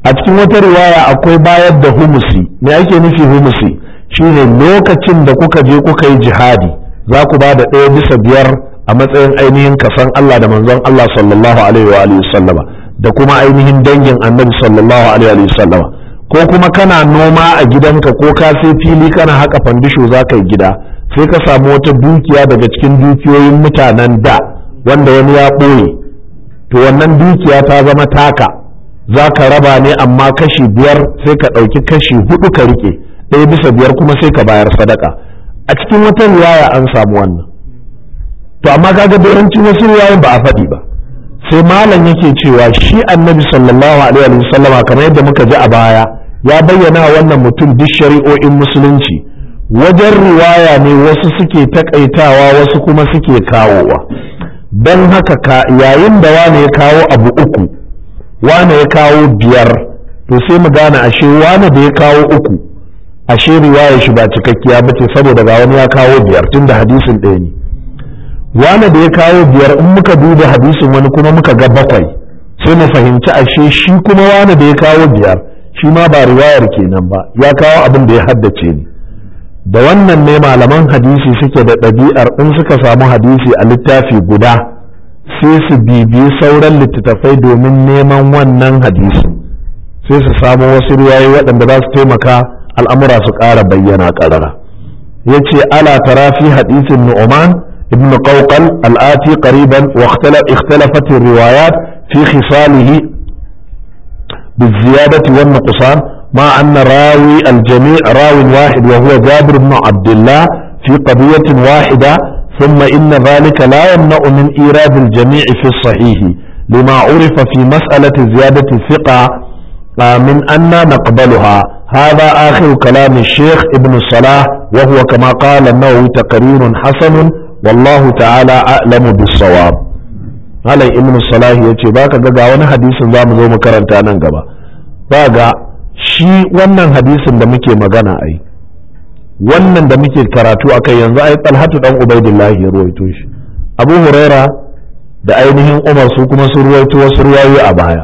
a cikin wata riwaya akwai bayar da humusi me ake nufi humusi shine lokacin da kuka je kuka yi jihadi za ku ba da ɗaya bisa biyar a matsayin ainihin kasan Allah da manzon Allah sallallahu alaihi wa alihi sallama da kuma ainihin dangin annabi sallallahu alaihi wa sallama ko kuma kana noma a gidanka ko ka sai fili kana haka fandisho za ka yi gida sai ka samu wata dukiya daga cikin dukiyoyin mutanen da wanda wani ya ɓoye to wannan dukiya ta zama taka za ka raba ne amma kashi biyar sai ka ɗauki kashi hudu ka rike ɗaya bisa biyar kuma sai ka bayar sadaka a cikin wata riwaya an samu wannan to amma kaga da yawancin wasu riwayoyin ba a faɗi ba sai malam yake cewa shi annabi sallallahu alaihi wa sallama kamar yadda muka ji a baya ya bayyana wannan mutum duk shari'o'in musulunci wajen riwaya ne wasu suke takaitawa wasu kuma suke kawowa don haka yayin da wane ya kawo abu uku wane ya kawo biyar to sai mu gane ashe wane da ya kawo uku ashe riwaya shi ba cikakkiya bace saboda ga wani ya kawo biyar tunda hadisin ɗaya ne wane da ya kawo biyar in muka duba hadisin wani kuma muka ga bakwai sai mu fahimci ashe shi kuma wane da ya kawo biyar shi ma ba riwayar kenan ba ya kawo abin da ya haddace ne da wannan ne malaman hadisi suke da ɗabi'ar in suka samu hadisi a littafi guda sai su bibiyi sauran littattafai domin neman wannan hadisi sai su samu wasu riwayoyi waɗanda za su taimaka al'amura su ƙara bayyana ƙarara ya ce ala tara fi hadisin nu'man ibn qawqal al'ati qariban wa ikhtalafat riwayat fi khisalihi بالزيادة والنقصان مع أن راوي الجميع راو واحد وهو جابر بن عبد الله في قضية واحدة ثم إن ذلك لا يمنع من إيراد الجميع في الصحيح لما عرف في مسألة زيادة الثقة من أن نقبلها هذا آخر كلام الشيخ ابن الصلاح وهو كما قال النووي تقرير حسن والله تعالى أعلم بالصواب Malam Ibn Salah ya ce baka ga wani hadisin za mu zo mu karanta nan gaba ba ga shi wannan hadisin da muke magana ai wannan da muke karatu akai yanzu ai Talhatu dan Ubaidillah ya ruwaito shi Abu Huraira da ainihin Umar su kuma sun ruwaito wasu ruwayoyi a baya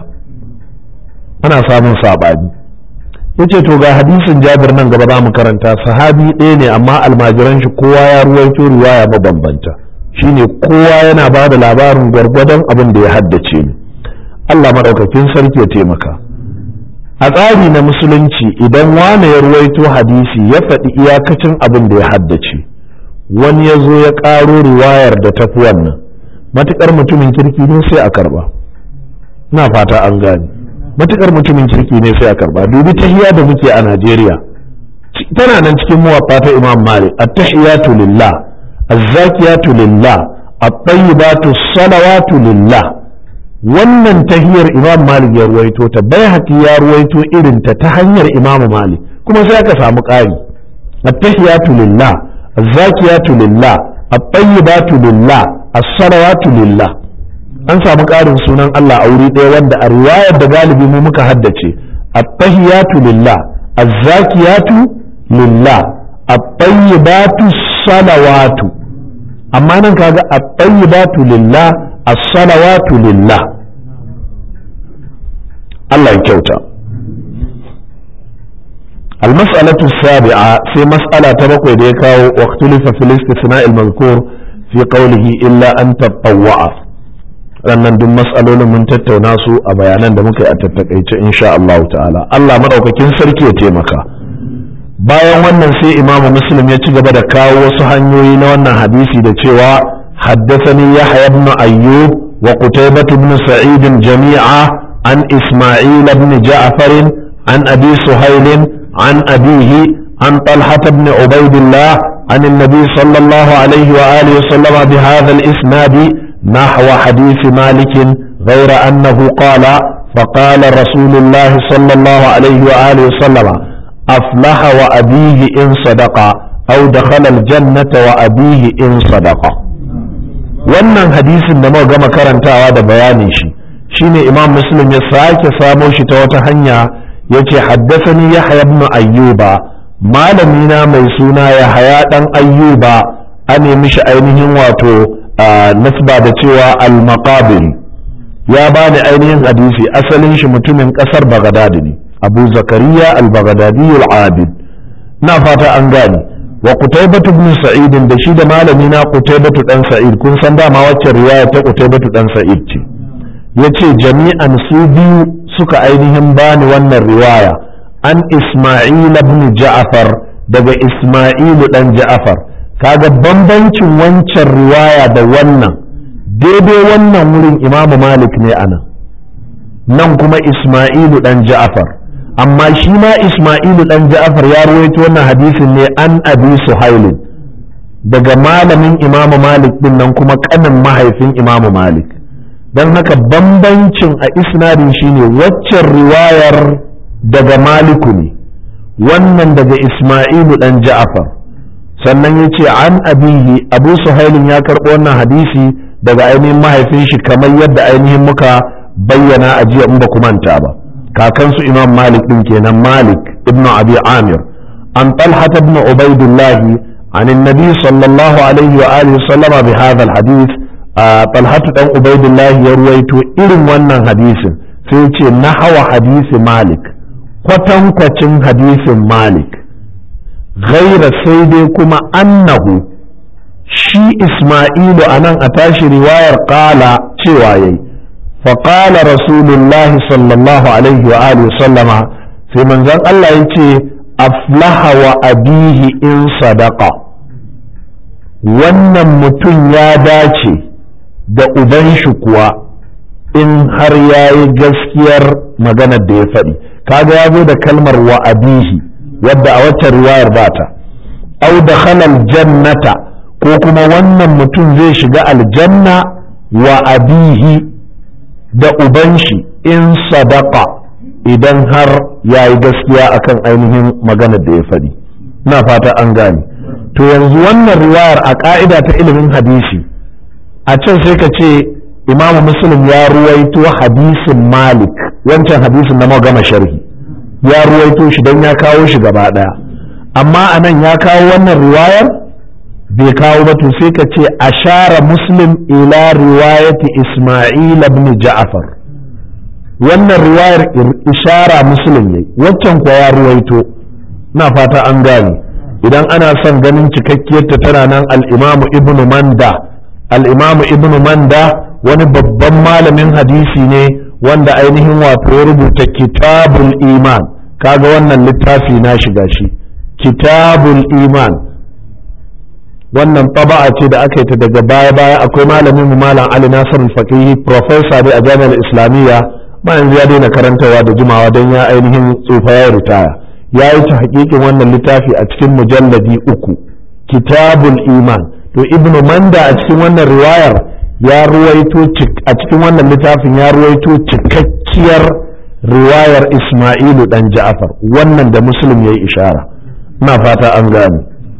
ana samun sabani yace to ga hadisin Jabir nan gaba za mu karanta sahabi ɗaya ne amma almajiran shi kowa ya ruwaito riwaya mabambanta shine kowa yana ba da labarin gwargwadon abin da ya haddace ni Allah maɗaukakin sarki ya taimaka a tsari na musulunci idan wane ya ruwaito hadisi ya faɗi iyakacin abin da ya haddace wani ya zo ya ƙaro riwayar da tafi wannan matuƙar mutumin kirki ne sai a karba na fata an gane matuƙar mutumin kirki ne sai a karba dubi tahiya da muke a Najeriya tana nan cikin muwaffa ta Imam Malik at-tahiyatu lillah الزاكيات لله الطيبات الصلوات لله wannan tahiyar imam malik ya ruwaito ta bai ya ruwaito irin ta ta hanyar imam malik kuma sai aka samu ƙari at-tahiyatu lillah az-zakiyatu lillah at-tayyibatu lillah as-salawatu lillah an samu ƙarin sunan Allah a wuri ɗaya wanda a riwayar da galibi mu muka haddace at-tahiyatu lillah az-zakiyatu lillah at-tayyibatu salawatu amma nan kaga at-tayyibatu lillah as-salawatu lillah Allah ya kyauta المسألة السابعة في مسألة تبقى ديكاو واختلف في الاستثناء المذكور في قوله إلا أن تطوع rannan duk matsalolin mun tattauna su a bayanan da muka yi a tattakaice insha Allah ta'ala Allah madaukakin sarki ya taimaka bayan wannan sai imamu muslim ya ci gaba da kawo wasu hanyoyi na wannan hadisi da cewa haddathani yahya ibn ayyub wa qutaybah ibn sa'id jami'a an isma'il ibn ja'far an abi suhayl an abihi an talha ibn ubaydillah عن النبي صلى الله عليه وآله وسلم بهذا الإسناد نحو حديث مالك غير أنه قال فقال رسول الله صلى الله عليه وآله وسلم أفلح وأبيه إن صدق أو دخل الجنة وأبيه إن صدق wannan hadisin da muka gama karantawa da bayanin shi shine imam muslim ya sake samo shi ta wata hanya yace haddathani yahya ibn ayyuba malami na mai suna yahya dan ayyuba an mishi ainihin wato nasba da cewa al-maqabiri ya bani ainihin hadisi asalin shi mutumin kasar bagadadi ne abu zakariya al-bagadadi al-abid na fata an gane wa qutaybatu ibn sa'id da shi da malami na qutaybatu dan sa'id kun san dama wacce riwaya ta qutaybatu dan sa'id ce yace jami'an su biyu suka ainihin bani wannan riwaya an isma'il ibn ja'far daga isma'il dan ja'far kaga bambancin wancan riwaya da wannan daidai wannan wurin imamu malik ne anan nan kuma isma'ilu dan ja'far amma shi ma isma'ilu dan ja'far ya ruwaito wannan hadisin ne an abi suhailin daga malamin imamu malik din nan kuma kanin mahaifin imamu malik don haka bambancin a isnadin shine waccan riwayar daga maliku ne wannan daga isma'ilu dan ja'far sannan ya ce an abihi abu suhailin ya karɓo wannan hadisi daga ainihin mahaifin shi kamar yadda ainihin muka bayyana a jiya in ba ku manta ba kakansu imam malik din kenan malik ibnu abi amir an talhat ibn ubaidullah عن النبي صلى الله عليه وآله وسلم بهذا الحديث طلحة دان عبيد الله يرويتو إرم wannan hadisin sai ce nahawa hadisi malik kwatankwacin hadisin malik ghaira sai dai kuma annahu shi isma'ilu a nan a tashi riwayar ƙala cewa yayi faƙala rasulullahi sallallahu alaihi wa alihi sallama sai manzon Allah ya ce aflaha wa abihi in sadaka wannan mutum ya dace da uban shi kuwa in har ya yi gaskiyar maganar da ya faɗi kaga ya zo da kalmar wa abihi wadda a wacce riwayar bata au da halal jannata ko kuma wannan mutum zai shiga aljanna wa abihi da uban shi in sadaka idan har ya yi gaskiya akan ainihin maganar da ya faɗi na fata an gane to yanzu wannan riwayar a ƙa'ida ta ilimin hadisi a can sai ka ce imamu muslim ya ruwaito hadisin malik wancan hadisin na gama sharhi ya ruwaito shi don ya kawo shi gaba ɗaya amma a nan ya kawo wannan riwayar bai kawo ba to sai ka ce ashara muslim ila riwayati isma'il ibn ja'far wannan riwayar ishara muslim ne waccan kuwa ya ruwaito na fata an gane idan ana son ganin cikakkiyarta tana nan al-imamu ibn manda al-imamu ibn manda wani babban malamin hadisi ne wanda ainihin wato ya rubuta kitabul iman kaga wannan littafi na shiga shi kitabul iman wannan taba'a ce da aka yi ta daga baya baya akwai malamin mu malam Ali Nasir al-Faqihi professor ne a jami'ar Islamiyya ba yanzu ya daina karantawa da jimawa don ya ainihin tsufa ya ritaya ya yi ta hakikin wannan littafi a cikin mujalladi uku kitabul iman to ibnu manda a cikin wannan riwayar ya ruwaito a cikin wannan littafin ya ruwaito cikakkiyar riwayar Ismailu dan Ja'far wannan da Muslim yayi ishara ina fata an gane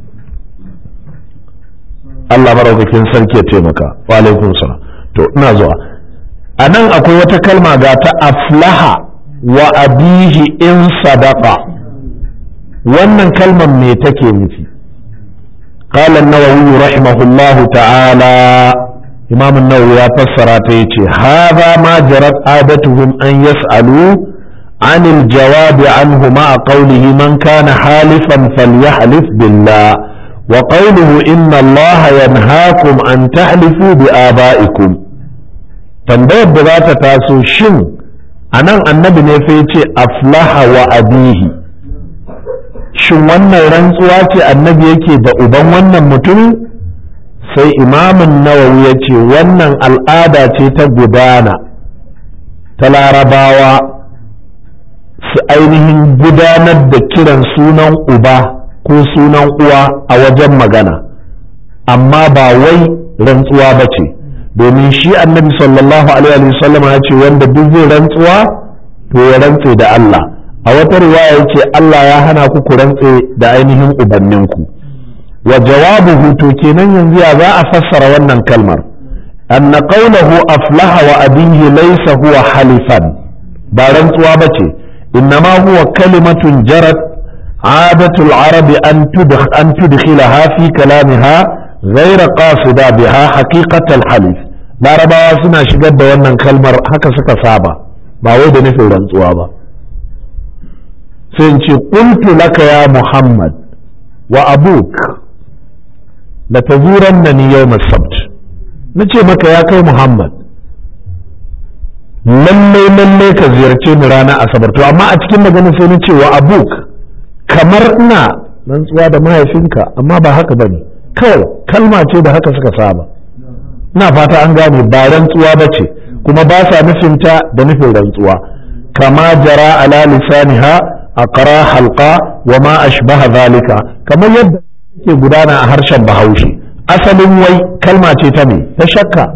Allah maraukakin sarki ya taimaka wa alaikum salam to ina zuwa a nan akwai wata kalma ga ta aflaha wa abihi in sadaqa wannan kalmar me take nufi قال النووي رحمه الله تعالى إمام النووي فسر تيتي هذا ما جرت عادتهم أن يسألوا عن الجواب عنه مع قوله من كان حالفا فليحلف بالله وقوله إن الله ينهاكم أن تحلفوا بآبائكم tambayar da za ta taso shin a nan annabi ne fa ce aflaha wa abihi shin wannan rantsuwa ce annabi yake da uban wannan mutumin sai imamin nawawi ya ce wannan al'ada ce ta gudana ta larabawa su ainihin gudanar da kiran sunan uba ko sunan uwa a wajen magana amma ba wai rantsuwa ba ce domin shi annabi sallallahu alaihi wasallam ya ce wanda duk zai rantsuwa to ya rantse da Allah a wata riwaya yace Allah ya hana ku ku rantse da ainihin ubanninku wa jawabuhu to kenan yanzu ya za a fassara wannan kalmar anna qawluhu aflaha wa abihi laysa huwa halifan ba rantsuwa bace innama huwa kalimatun jarat عادة العرب أن تدخ أن تدخلها في كلامها غير قاصدة بها حقيقة الحلف larabawa suna shigar da wannan kalmar haka suka saba ba wai da nufin rantsuwa ba sai in ce qultu laka ya muhammad wa abuk la tazurannani yawm as-sabt nace maka ya kai muhammad lallai lallai ka ziyarce ni ranar asabar to amma a cikin magana sai na ce wa abuk kamar ina rantsuwa da mahaifinka amma ba haka bane kawai kalma ce da haka suka saba ina fata an gane ba rantsuwa ba ce kuma ba sa nufinta da nufin rantsuwa kama jara ala lisaniha aqra halqa wa ma ashbaha zalika kamar yadda ke gudana a harshen bahaushe asalin wai kalma ce ta me ta shakka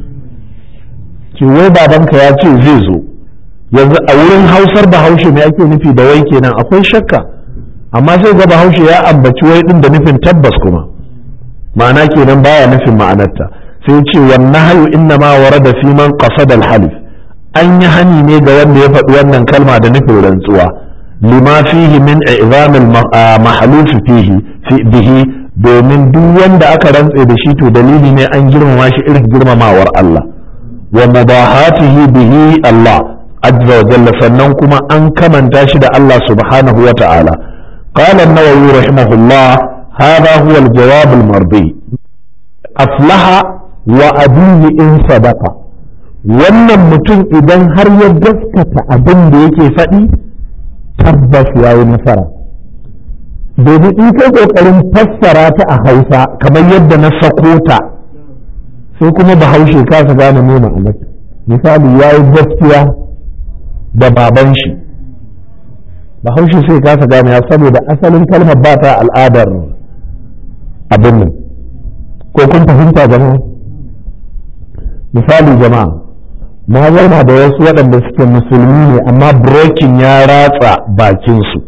ce wai babanka ya ce zai zo yanzu a wurin hausar bahaushe me ake nufi da wai kenan akwai shakka amma sai ga bahaushe ya ambaci wai din da nufin tabbas kuma ma'ana kenan baya nufin ma'anarta sai ce wannan hayu inna ma warada fi man qasada al-halif an yi hani ne ga wanda ya faɗi wannan kalma da nufin rantsuwa lima fihi min i'zam al-mahluf fihi bihi domin duk wanda aka rantse da shi to dalili ne an girmama shi irin girmamawar Allah wa mubahatihi bihi Allah azza wa jalla sannan kuma an kamanta shi da Allah subhanahu wa ta'ala qala an-nawawi rahimahullah hadha huwa al-jawab al-mardi aflaha wa abihi in sadaka wannan mutum idan har ya gaskata abin da yake faɗi tabbas ya yi nasara domin in kai ƙoƙarin fassara ta a hausa kamar yadda na sako ta sai kuma bahaushe kasa gane me ma'anar misali ya yi gaskiya da baban shi bahaushe sai kasa gane ya saboda asalin kalmar ba ta al'adar abin nan ko kun fahimta jama'a misali jama'a na zauna da wasu waɗanda suke musulmi ne amma brokin ya ratsa bakinsu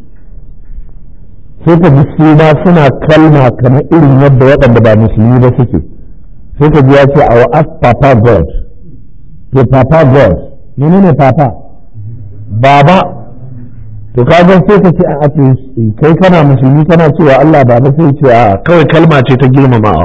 sai ka ji su ma suna kalma kamar irin yadda waɗanda ba musulmi ba suke sai ka ji ya ce our ask papa god to papa god menene papa baba to kaga sai ka ce a kai kana musulmi kana cewa Allah baba sai ce a kawai kalma ce ta girmamawa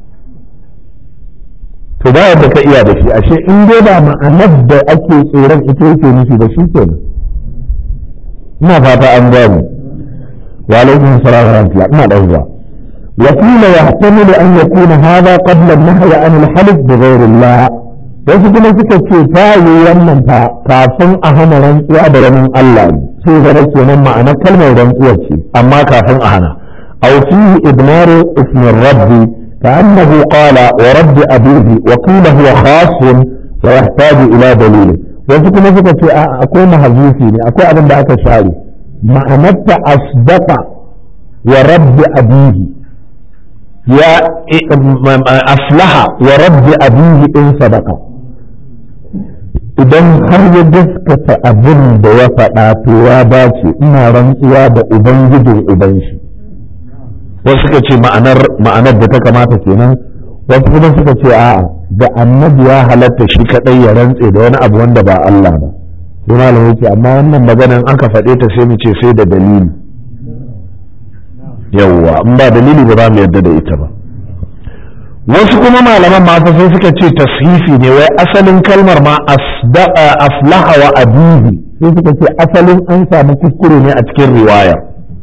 to ba yadda ka iya da shi ashe in dai ba ma'anar da ake tsoron ita yake nufi da shi kenan ina fata an gane wa alaikum salam wa rahmatullah ina da zuwa وقيل يحتمل أن يكون هذا قبل النهي عن الحلف بغير الله wasu kuma suka ce ta yi wannan ta kafin a hana rantsuwa da ranin Allah sai zara kenan ma'anar kalmar rantsuwar ce amma kafin a hana aw fihi idmaru ismin rabbi كأنه قال ورب أبيه وقيل هو خاص ويحتاج إلى دليل wasu kuma suka ce akwai mahazufi ne akwai abin da aka share ma'anarta asdaqa wa rabbi abihi ya aflaha wa rabbi abihi in sadaqa idan har ya gaskata abin da ya faɗa to ya dace ina rantsuwa da ubangijin uban shi wasu suka ce ma'anar da ta kamata kenan wasu kuma suka ce a'a da annabi ya halatta shi kadai ya rantse da wani abu wanda ba Allah ba sai malam yake amma wannan maganan aka faɗe ta sai mu ce sai da dalili yawwa in ba dalili ba za mu yarda da ita ba wasu kuma malaman mata sai suka ce tashifi ne wai asalin kalmar ma aflaha wa abihi sai suka ce asalin an samu kuskure ne a cikin riwayar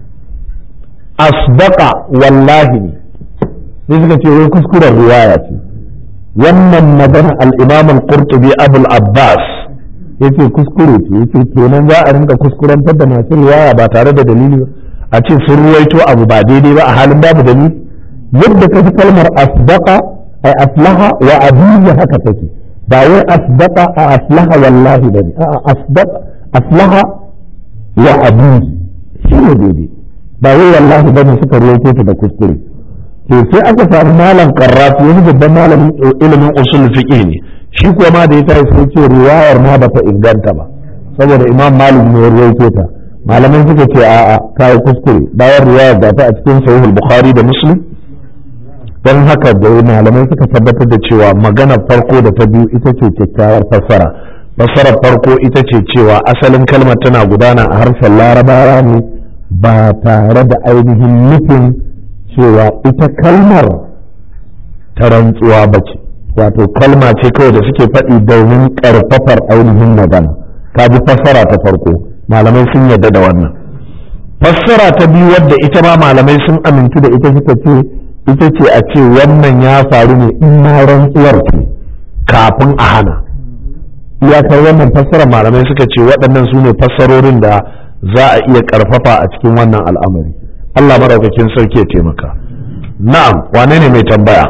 asdaqa wallahi ne sai suka ce wai kuskuren riwaya ce wannan magana al-imam al-qurtubi abul abbas yace kuskure ce yace kenan za a rinka kuskurantar da masu riwaya ba tare da dalili ba a ce sun ruwaito abu ba daidai ba a halin babu dalili yadda ka fi kalmar asdaqa ay aslaha wa abiya haka take ba wai asdaqa a aslaha wallahi bane a'a asdaqa aslaha wa abiyi shine daidai ba wai wallahi bane suka ruwaito ta da kuskure to sai aka samu malam karrafi wani babban malamin ilimin usul fiqh ne shi kuwa ma da ya tayi sai ce riwayar ma bata inganta ba saboda imam malik ne ya ruwaito ta malaman suka ce a'a kai kuskure bayan riwayar da ta a cikin sahih al-bukhari da muslim don haka da malamai suka tabbatar da cewa magana farko da ta biyu ita ce kyakkyawar fassara fassarar farko ita ce cewa asalin kalmar tana gudana a harshen larabawa ne ba tare da ainihin nufin cewa ita kalmar ta rantsuwa ba ce wato kalma ce kawai da suke faɗi domin ƙarfafar ainihin magana ka ji fassara ta farko malamai sun yarda da wannan fassara ta biyu wadda ita ma malamai sun amintu da ita suka ce ita ce a ce wannan ya faru ne in ma rantsuwar ce kafin a hana iyakar wannan fassara malamai suka ce waɗannan su ne fassarorin da za a iya ƙarfafa a cikin wannan al'amari Allah maraukakin sarki ya taimaka na'am wane ne mai tambaya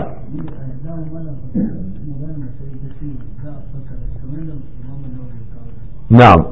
na'am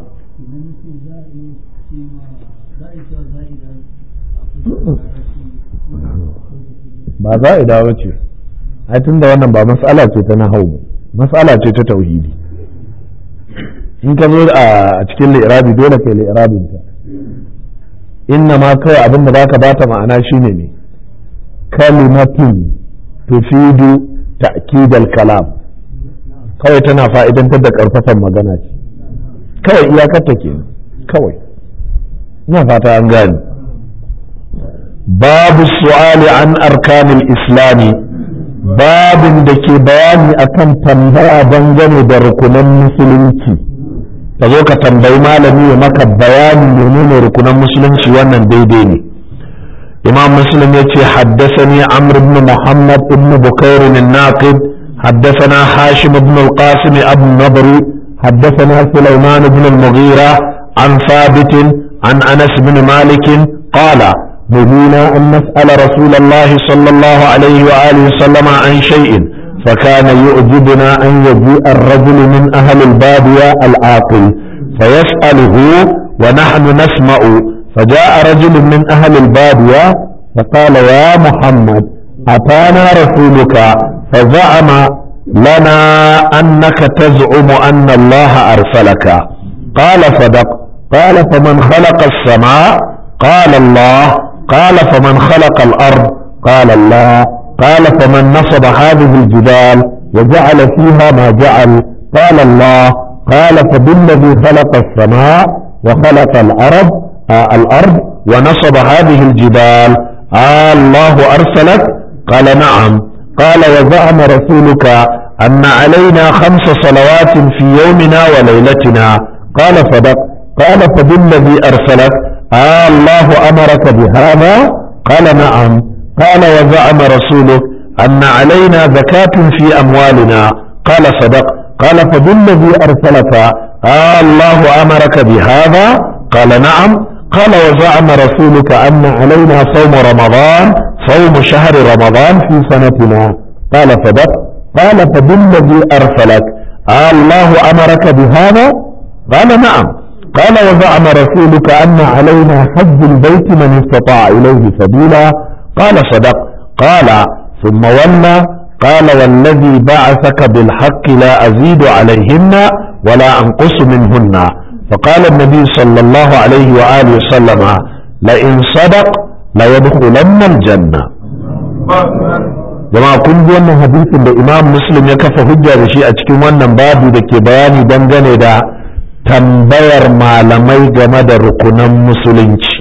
ba za a dawo ce ai tunda wannan ba matsala ce ta nahau matsala ce ta tauhidi in ka zo a cikin li'irabi dole kai li'irabin ta inna ma kawai abin da baka bata ma'ana shine ne kalimatun tufidu ta'kidal kalam kawai tana fa'idantar da karfafan magana ce kawai iyakarta kenan kawai ina fata an gane babu su'ali an arkanil islami babin da ke bayani akan tambaya dangane da rukunan musulunci ka zo ka tambayi malami ya maka bayani menene rukunan musulunci wannan daidai ne imam muslim ya ce haddasani amr ibn muhammad ibn bukair الناقد حدثنا هاشم بن القاسم أبو النضري حدثنا سليمان بن المغيرة عن ثابت عن أنس بن مالك قال نهينا أن نسأل رسول الله صلى الله عليه وآله وسلم عن شيء فكان يعجبنا أن يجيء الرجل من أهل البادية العاقل فيسأله ونحن نسمع فجاء رجل من أهل البادية فقال يا محمد أتانا رسولك فزعم لنا أنك تزعم أن الله أرسلك قال صدق قال فمن خلق السماء قال الله قال فمن خلق الأرض قال الله قال فمن نصب هذه الجبال وجعل فيها ما جعل قال الله قال فبالذي خلق السماء وخلق الأرض آه الأرض ونصب هذه الجبال آه الله أرسلك قال نعم قال وزعم رسولك أن علينا خمس صلوات في يومنا وليلتنا قال صدق قال فبالذي أرسلك آه الله أمرك بهذا قال نعم قال وزعم رسولك أن علينا زكاة في أموالنا قال صدق قال فبالذي أرسلك آه الله أمرك بهذا قال نعم قال وزعم رسولك أن علينا صوم رمضان صوم شهر رمضان في سنتنا قال صدق قال فبالذي أرسلك آه الله أمرك بهذا قال نعم قال وزعم رسولك أن علينا حج البيت من استطاع إليه سبيلا قال صدق قال ثم ولى قال والذي بعثك بالحق لا أزيد عليهن ولا أنقص منهن فقال النبي صلى الله عليه وآله وسلم لئن صدق ليدخلن الجنة jama'a kun ji wannan hadisin da imam muslim ya kafa hujja da shi a cikin wannan babu da ke bayani dangane da tambayar malamai game da rukunan musulunci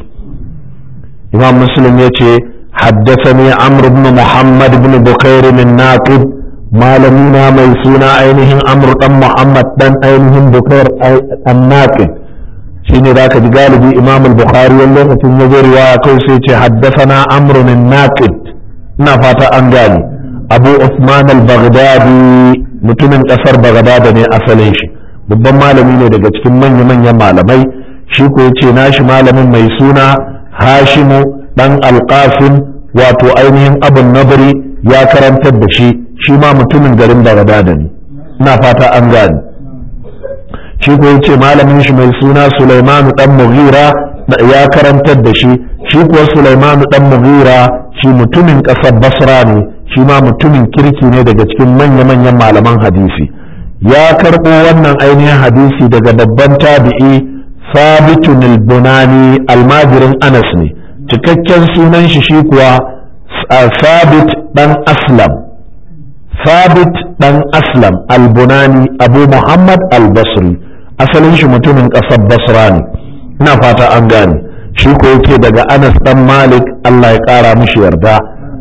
imam muslim ya ce haddasani amr ibn muhammad ibn bukair min naqib malamina mai suna ainihin amr dan muhammad dan ainihin bukair an naqib shine da ka ji galibi imam al-bukhari wani lokacin ya zo riwaya kai sai ce haddasana amr min naqib ina fata an gani abu usman al-baghdadi mutumin kasar baghdad ne asalin shi babban malami ne daga cikin manya-manyan malamai shi ko ya ce nashi malamin mai suna hashimu dan alƙasim wato ainihin abun nabari ya karantar da shi shi ma mutumin garin bagdada ne ina fata an gane shi ko ya ce malamin shi mai suna sulaimanu dan mughira ya karantar da shi shi kuwa sulaimanu dan mughira shi mutumin ƙasar basra ne shi ma mutumin kirki ne daga cikin manya-manyan malaman hadisi ya karɓo wannan ainihin hadisi daga babban tabi'i sabitun al-bunani almajirin anas ne cikakken sunan shi shi kuwa sabit dan aslam sabit dan aslam al-bunani abu muhammad al-basri asalin shi mutumin ƙasar basra ne ina fata an gane shi ko yake daga anas dan malik allah ya ƙara mishi yarda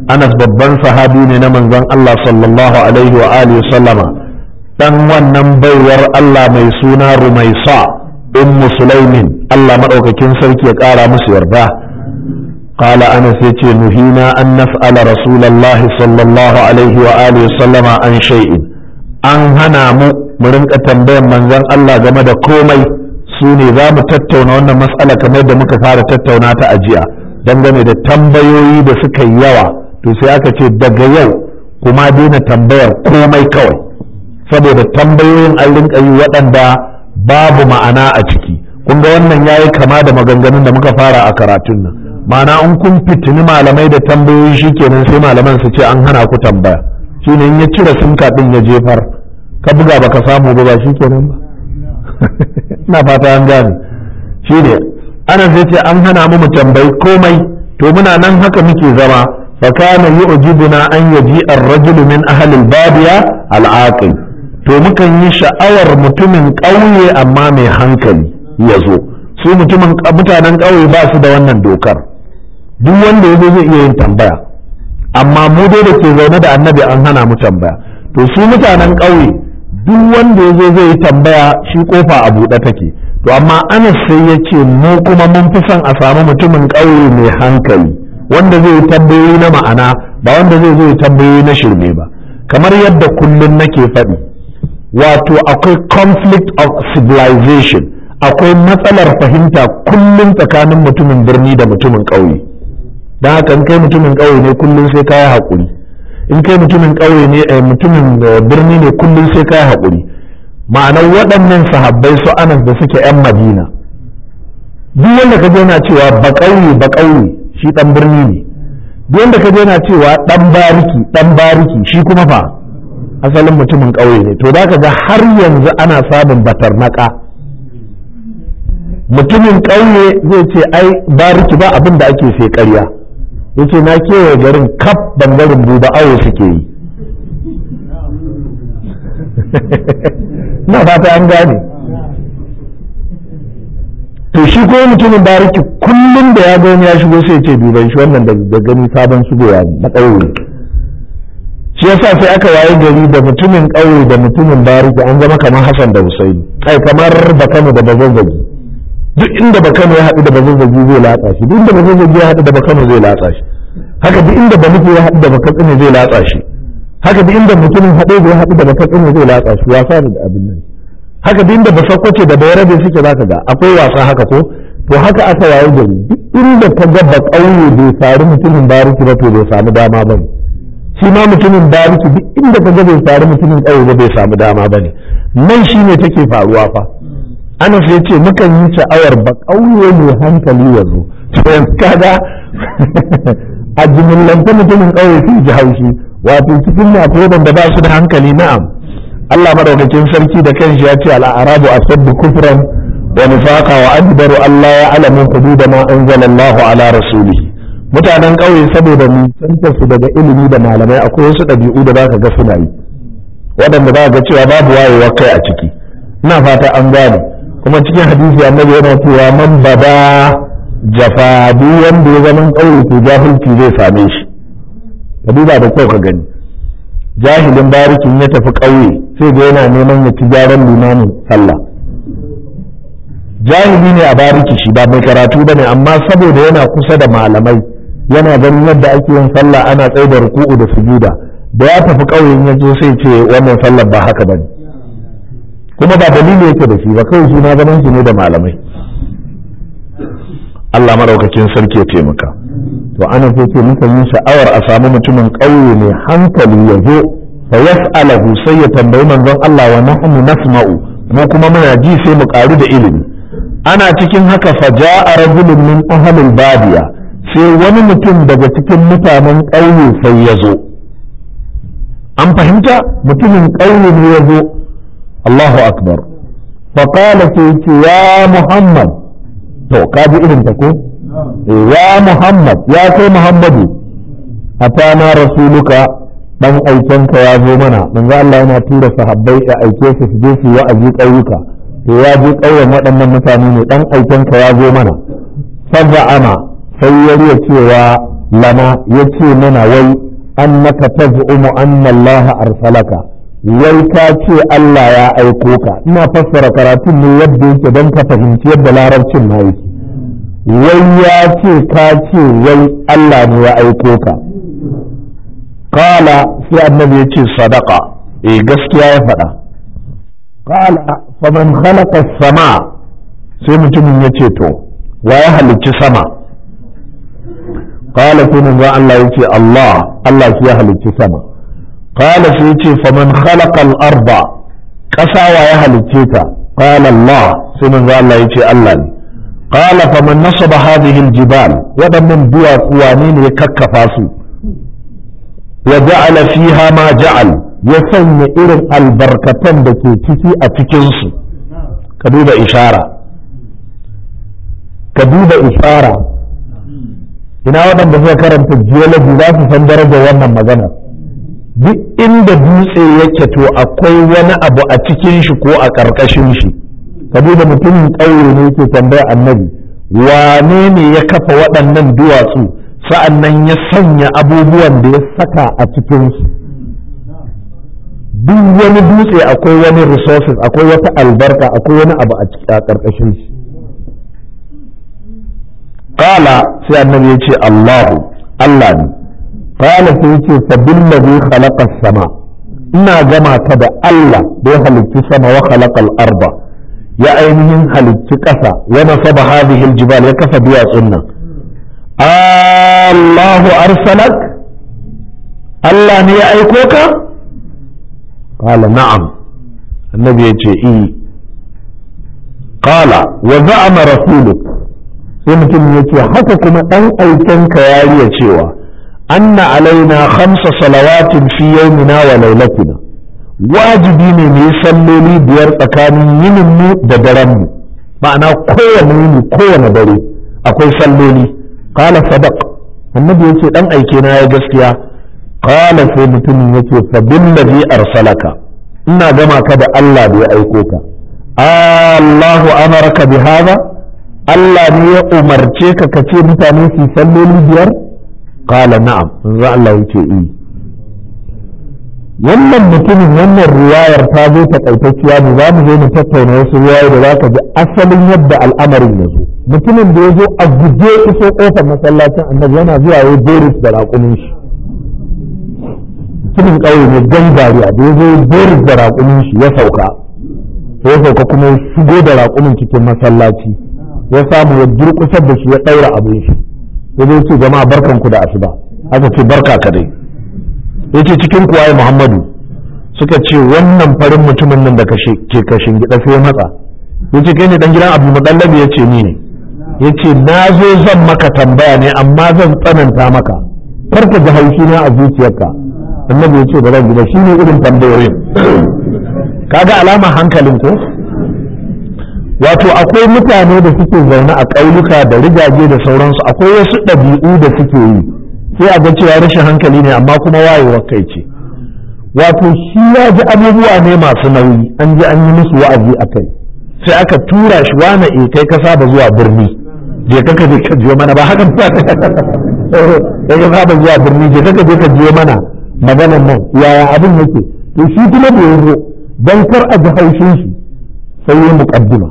anas babban sahabi ne na manzon Allah sallallahu alaihi wa alihi sallama dan wannan baiwar Allah mai suna rumaisa ummu sulaimin Allah madaukakin sarki ya kara musu yarda قال أنس يتي نهينا أن نسأل رسول الله صلى الله عليه وآله وسلم عن شيء أن هنا مرنك تنبين من ذن الله جمد كومي سوني ذا متتونا وانا مسألة كما يدى مكفارة تتونا تأجيا dangane da tambayoyi da suka yi yawa to sai aka ce daga yau kuma daina tambayar komai kawai saboda tambayoyin an rinka yi waɗanda babu ma'ana a ciki kun ga wannan yayi kama da maganganun da muka fara a karatun nan ma'ana in kun fitini malamai da tambayoyi shikenan sai malaman su ce an hana ku tambaya shine in ya cire sinka din ya jefar ka buga baka samu ba ba shikenan ba ina fata an gane shine ana sai ce an hana mu mu tambayi komai to muna nan haka muke zama fa kana yu'jibuna an yaji ar-rajulu min ahli al-badiya al-aqil to mukan yi sha'awar mutumin ƙauye amma mai hankali ya zo su mutumin mutanen ƙauye ba su da wannan dokar duk wanda ya zo zai iya yin tambaya amma mu dai da ke zaune da annabi an hana mu tambaya to su mutanen ƙauye duk wanda ya zo zai yi tambaya shi kofa a buɗe take to amma anas sai ya ce mu kuma mun fi son a samu mutumin ƙauye mai hankali wanda zai yi tambayoyi na ma'ana ba wanda zai zo yi tambayoyi na shirme ba kamar yadda kullum nake faɗi wato akwai conflict of civilization akwai matsalar fahimta kullum tsakanin mutumin birni da mutumin ƙauye don haka in kai mutumin ƙauye ne kullum sai kayi haƙuri in kai mutumin ƙauye ne mutumin birni ne kullum sai kayi haƙuri ma'anar waɗannan sahabbai su anas da suke 'yan madina duk wanda ka na cewa ba ƙauye ba ƙauye shi ɗan birni ne duk wanda ka na cewa ɗan bariki ɗan bariki shi kuma fa asalin mutumin ƙauye ne to ka ga har yanzu ana samun batarnaka mutumin ƙauye zai ce ai bariki ba abin da ake sai ƙarya yace na kewaye garin kaf bangaren buba awo suke yi na fata an gane to shi ko mutumin bariki kullum da ya gani ya shigo sai ce duban shi wannan da gani sabon shigowa ne na ƙauye shi yasa sai aka waye gari da mutumin ƙauye da mutumin bariki an zama kamar Hassan da Husaini kai kamar Bakano da Bazazzagi duk inda Bakano ya haɗu da Bazazzagi zai latsa shi duk inda Bazazzagi ya haɗu da Bakano zai latsa shi haka duk inda Banufi ya haɗu da Bakatsina zai latsa shi haka duk inda mutumin haɗe da ya haɗu da Bakatsina zai latsa shi wasa ne da abin nan haka duk inda Basakwace da Bayarabe suke zaka ga akwai wasa haka ko to haka aka waye gari duk inda ka ga ba ƙauye bai faru mutumin bariki ba to bai samu dama ba ne shi ma mutumin bariki duk inda ka ga bai faru mutumin ƙauye ba bai samu dama ba ne nan shi ne take faruwa fa anas ya ce mukan yi sha'awar ba ƙauye mai hankali ya zo to yanzu kaga a jimillanta mutumin ƙauye sun ji haushi wato cikin akwai da ba su da hankali na'am Allah madaukakin sarki da kanshi ya ce al'arabu asabbu kufran wa nifaqa wa adbaru Allah ya alamu hudud ma anzalallahu ala rasulihi mutanen ƙauye saboda nisantar su daga ilimi da malamai akwai wasu ɗabi'u da zaka ga suna yi waɗanda za ga cewa babu wayewar kai a ciki ina fata an gane kuma cikin hadisi annabi yana cewa man bada jafa duk wanda ya zama ƙauye to jahilci zai same shi ka duba da kyau ka gani jahilin barikin ya tafi ƙauye sai ga yana neman ya ci gyaran limamin sallah jahili ne a bariki shi ba mai karatu bane amma saboda yana kusa da malamai yana ganin yadda ake yin sallah ana tsaye da ruku'u da sujuda da ya tafi ƙauyen ya zo sai ce wannan sallar ba haka bane kuma ba dalili yake da shi ba kawai shi na zaman shi ne da malamai Allah maraukakin sarki ya taimaka to ana so ce muka yi sha'awar a samu mutumin ƙauye mai hankali ya zo fa yas'alahu sai ya tambayi manzon Allah wa nahnu nasma'u mu kuma muna ji sai mu ƙaru da ilimi ana cikin haka fa ja'a rajulun min ahlil badiya sai wani mutum daga cikin mutanen ƙauye sai ya zo an fahimta mutumin ƙauye ne ya zo Allahu akbar fa qala sai ya Muhammad to ka ji irin ta ko ya Muhammad ya kai Muhammadu atana rasuluka dan aikenka ya zo mana manzo Allah yana tura sahabbai ya aike su su je su wa'azi ƙauyuka to ya je ƙauyen waɗannan mutane ne dan aikenka ya zo mana fadda ana sai ya riya cewa lana yace mana wai annaka taz'umu anna Allah arsalaka wai ka ce Allah ya aiko ka ina fassara karatun ne yadda yake don ka fahimci yadda larabcin na yake wai ya ce ka ce wai Allah ne ya aiko ka kala sai annabi ya ce sadaka eh gaskiya ya faɗa kala faman khalaqa sama sai mutumin ya ce to wa ya halicci sama kala sai manzo Allah ya ce Allah Allah shi ya halicci sama kala sai ya ce faman khalaqa al-arba ƙasa wa ya halicce ta kala Allah sai manzo Allah ya ce Allah ne قال فمن نصب هذه الجبال waɗannan duwatsu wane ne ya kakkafa su wa ja'ala fiha ma ja'al ya sanya irin albarkatan da ke ciki a cikinsu ka duba ishara ka duba ishara ina waɗanda suka karanta geology za su san darajar wannan magana duk inda dutse yake to akwai wani abu a cikin shi ko a ƙarƙashin shi ka duba mutumin ƙauye ne ke tambaya annabi wane ne ya kafa waɗannan duwatsu sa'an nan ya sanya abubuwan da ya saka a cikinsu duk wani dutse akwai wani resources akwai wata albarka akwai wani abu a ƙarƙashin shi ƙala sai annabi ya ce Allahu Allah ne ƙala sai ya ce fabillazi khalaqa sama ina gama ka da Allah da ya halicci sama wa khalaqal arba ya ainihin halicci ƙasa wa nasaba hadhihi aljibal ya kafa duwatsun nan Allahu arsalak Allah ne ya aiko ka qala na'am annabi ya ce i qala wa za'ama rasuluk sai mutum ya ce haka kuma dan aiken ka yariya cewa anna alaina khamsa salawatin fi yawmina wa lailatina wajibi ne mu yi salloli biyar tsakanin yinin mu da daren mu ma'ana kowane yini kowane dare akwai salloli qala sadaq annabi yace dan aike na ya gaskiya qala sai mutumin yace fa billazi arsalaka ina gama ka da Allah da ya aiko ka Allahu amaraka bi hada Allah ne ya umarce ka ka ce mutane su salloli biyar qala na'am manzo Allah yace eh wannan mutumin wannan riwayar ta zo takaitacciya ne za mu zo mu tattauna wasu riwayoyi da za ka ji asalin yadda al'amarin ya zo mutumin da ya zo a guje iso kofar masallacin annabi yana zuwa ya boris da raƙumin shi mutumin ƙauye ne gangariya da ya zo boris da raƙumin shi ya sauka sai ya sauka kuma ya shigo da raƙumin cikin masallaci ya samu ya durƙusar da shi ya ɗaura abin shi ya zo ce jama'a barkanku da asuba aka ce barka ka dai yace cikin kuwaye Muhammadu suka ce wannan farin mutumin nan da ke kashin gida sai matsa yace kai ne dan gidan Abu Mudallab yace ni ne yace na zo zan maka tambaya ne amma zan tsananta maka karka ji haushi na a zuciyarka annabi yace ba zan gida shine irin tambayoyin kaga alama hankalin ko wato akwai mutane da suke zaune a ƙauyuka da rigaje da sauransu akwai wasu ɗabi'u da suke yi sai a ga cewa rashin hankali ne amma kuma wayewar kai ce wato shi ya ji abubuwa ne masu nauyi an ji an yi musu wa'azi a kai sai aka tura shi wane e kai ka saba zuwa birni je ka je ka jiyo mana ba haka ba kai ka saba zuwa birni je ka je ka jiyo mana maganan nan yaya abin yake to shi kuma da yanzu dan kar a ji haushin shi sai ya muqaddima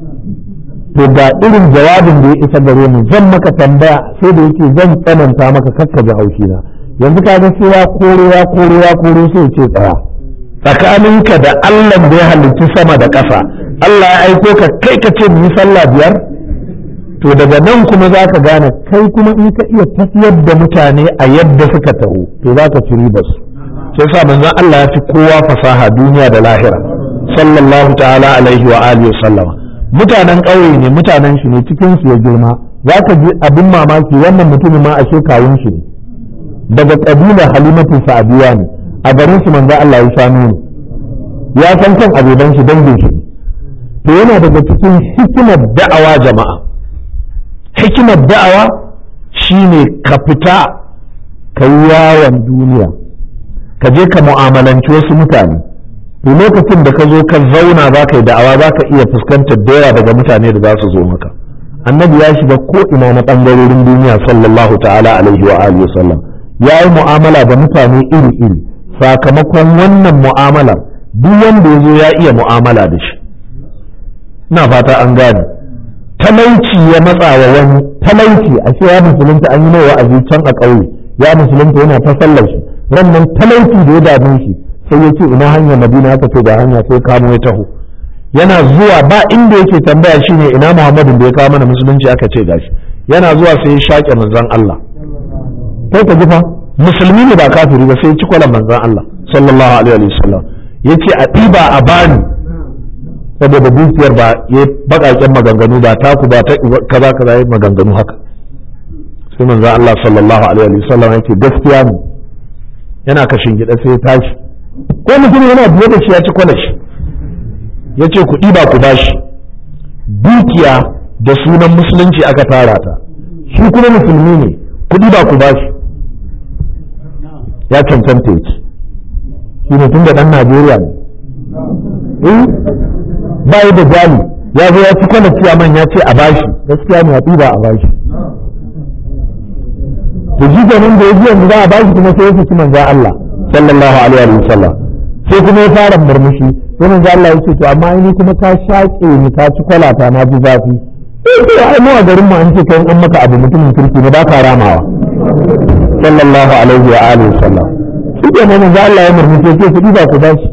to ga irin jawabin da ya isa gare mu zan maka tambaya sai da yake zan tsananta maka kakka ji haushi na yanzu ka ga sai ya koro ya koro ya koro sai ya ce tsaya tsakaninka da Allah da ya halicci sama da ƙasa Allah ya aiko ka kai ka ce mu yi sallah biyar to daga nan kuma za ka gane kai kuma in ka iya tafiyar da mutane a yadda suka taho to za ka ci ribar su sai sa manzon Allah ya fi kowa fasaha duniya da lahira sallallahu ta'ala alaihi wa alihi wa sallama mutanen ƙauye ne mutanen shi ne cikin su ya girma za ka ji abin mamaki wannan mutumin ma ashe kawun shi ne daga ƙabilar halimatu sa'adiya ne a garin su manzo Allah ya shanu ne ya san kan abeban shi dangin shi to yana daga cikin hikimar da'awa jama'a hikimar da'awa shine ka fita ka yi yawon duniya ka je ka mu'amalanci wasu mutane to lokacin da ka zo ka zauna za ka yi da'awa za ka iya fuskantar da yawa daga mutane da za su zo maka annabi ya shiga ko ina na ɓangarorin duniya sallallahu ta'ala alaihi wa alihi wasallam ya yi mu'amala da mutane iri-iri sakamakon wannan mu'amalar duk wanda ya zo ya iya mu'amala da shi ina fata an gane talauci ya matsa wa wani talauci a ce ya musulunta an yi mai wa'azi can a ƙauye ya musulunta yana ta sallar shi rannan talauci da ya dame shi sai ya ce ina hanyar madina aka ce ga hanya sai kamo ya taho yana zuwa ba inda yake tambaya shine ina muhammadin da ya kawo mana musulunci aka ce gashi yana zuwa sai ya shaƙe manzon Allah kai ka jifa musulmi ne ba kafiri ba sai ya ci kwalan manzon Allah sallallahu alaihi wasallam yace a ɗiba a bani saboda dukiyar ba ya baƙaƙen maganganu ba taku ba ta kaza kaza ya maganganu haka sai manzon Allah sallallahu alaihi wasallam yake gaskiya ne yana kashin gida sai ya tashi ko mutum yana biye da shi ya ci kwalan shi ya ce kuɗi ba ku bashi dukiya da sunan musulunci aka tara ta shi kuma musulmi ne kuɗi ba ku bashi ya cancanta ya ci shi ne tun da ɗan najeriya ne eh ba da jali ya zo ya ci kwana man ya ce a bashi gaskiya ne a ɗiba a bashi to shi ganin da ya ji yanzu za a bashi kuma sai ya fi manzan Allah sallallahu alaihi wa sallam sai kuma ya fara murmushi sai manzo Allah ya ce to amma ni kuma ka shaƙe ni ka ci kwalata na ji zafi sai ce ai mu a garin mu an ce kai an maka abu mutumin kirki ne ba ka ramawa sallallahu alaihi wa alihi sallam shi ke manzo Allah ya murmushi ce ku ba ku bashi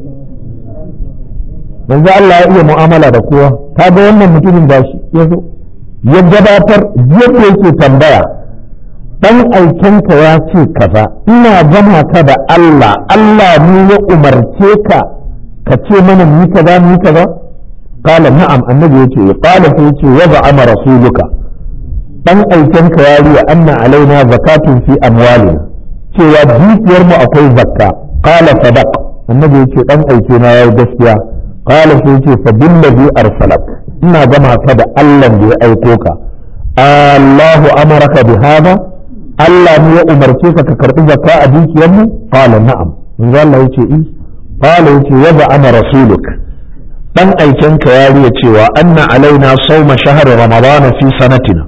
manzo Allah ya iya mu'amala da kowa ka ga wannan mutumin bashi ya zo ya gabatar yadda yake tambaya dan aikenka ya ce kaza ina gama ka da Allah Allah ne ya umarce ka ka ce mana mu kaza mu kaza qala na'am annabi yace qala sai yace wa ba'ama rasuluka dan aikenka ya riya anna alaina zakatun fi amwalina cewa dukiyar mu akwai zakka qala sadaq annabi yace dan aike na yayi gaskiya qala sai yace fa billazi arsalak ina gama ka da Allah da ya aiko ka Allahu amaraka bi hada Allah ne ya umarce ka ka karbi zakka a dukiyar mu qala na'am manzo Allah yace in qala yace wa ana rasuluk dan aiken ka ya riya cewa anna alaina sawma shahr ramadan fi sanatina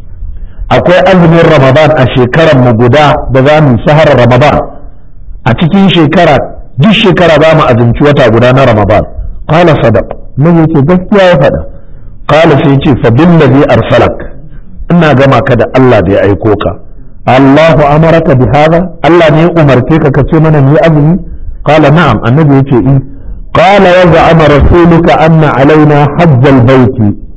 akwai azumin ramadan a shekarar mu guda da za mu shahar ramadan a cikin shekara duk shekara za mu azumci wata guda na ramadan qala sadaq mun yace gaskiya ya faɗa qala sai yace fa billazi arsalak ina gama ka da Allah da ya aiko ka Allahu amaraka bi hada Allah ne ya umarce ka kace mana mu azumi qala na'am annabi yace in qala wa za'ama rasuluka anna alaina hajj al-bayt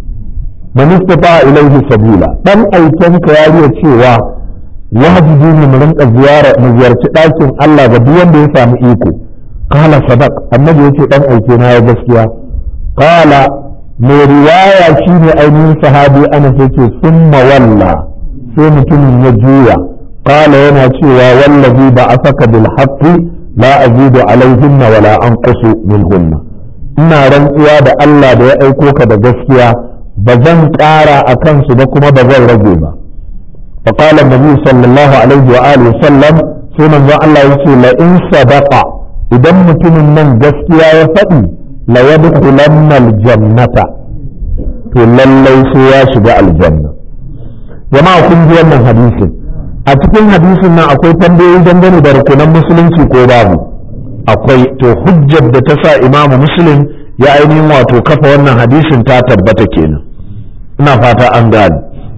man istata ilayhi sabila dan aiken ka ya riya cewa wajibi ne mu rinka ziyara mu ziyarci ɗakin Allah ga duk wanda ya samu iko qala sadaq annabi yace dan aike na ya gaskiya qala mai riwaya shine ainihin sahabi ana ce summa walla sai mutumin ya juya qala yana cewa wallazi ba asaka bil haqqi la azidu alaihinna wala anqusu minhunna ina rantsuwa da Allah da ya aiko ka da gaskiya ba zan ƙara a kansu ba kuma ba zan rage ba فقال النبي صلى الله عليه وآله وسلم sai manzon Allah yace la in sadaqa idan mutumin nan gaskiya ya faɗi la yadkhulanna aljannata to lallai sai ya shiga aljanna jama'a kun ji wannan hadisin a cikin hadisin nan akwai tambayoyi dangane da rukunan musulunci ko babu akwai to hujjar da ta sa imamu muslim ya ainihin wato kafa wannan hadisin ta tabbata kenan ina fata an gane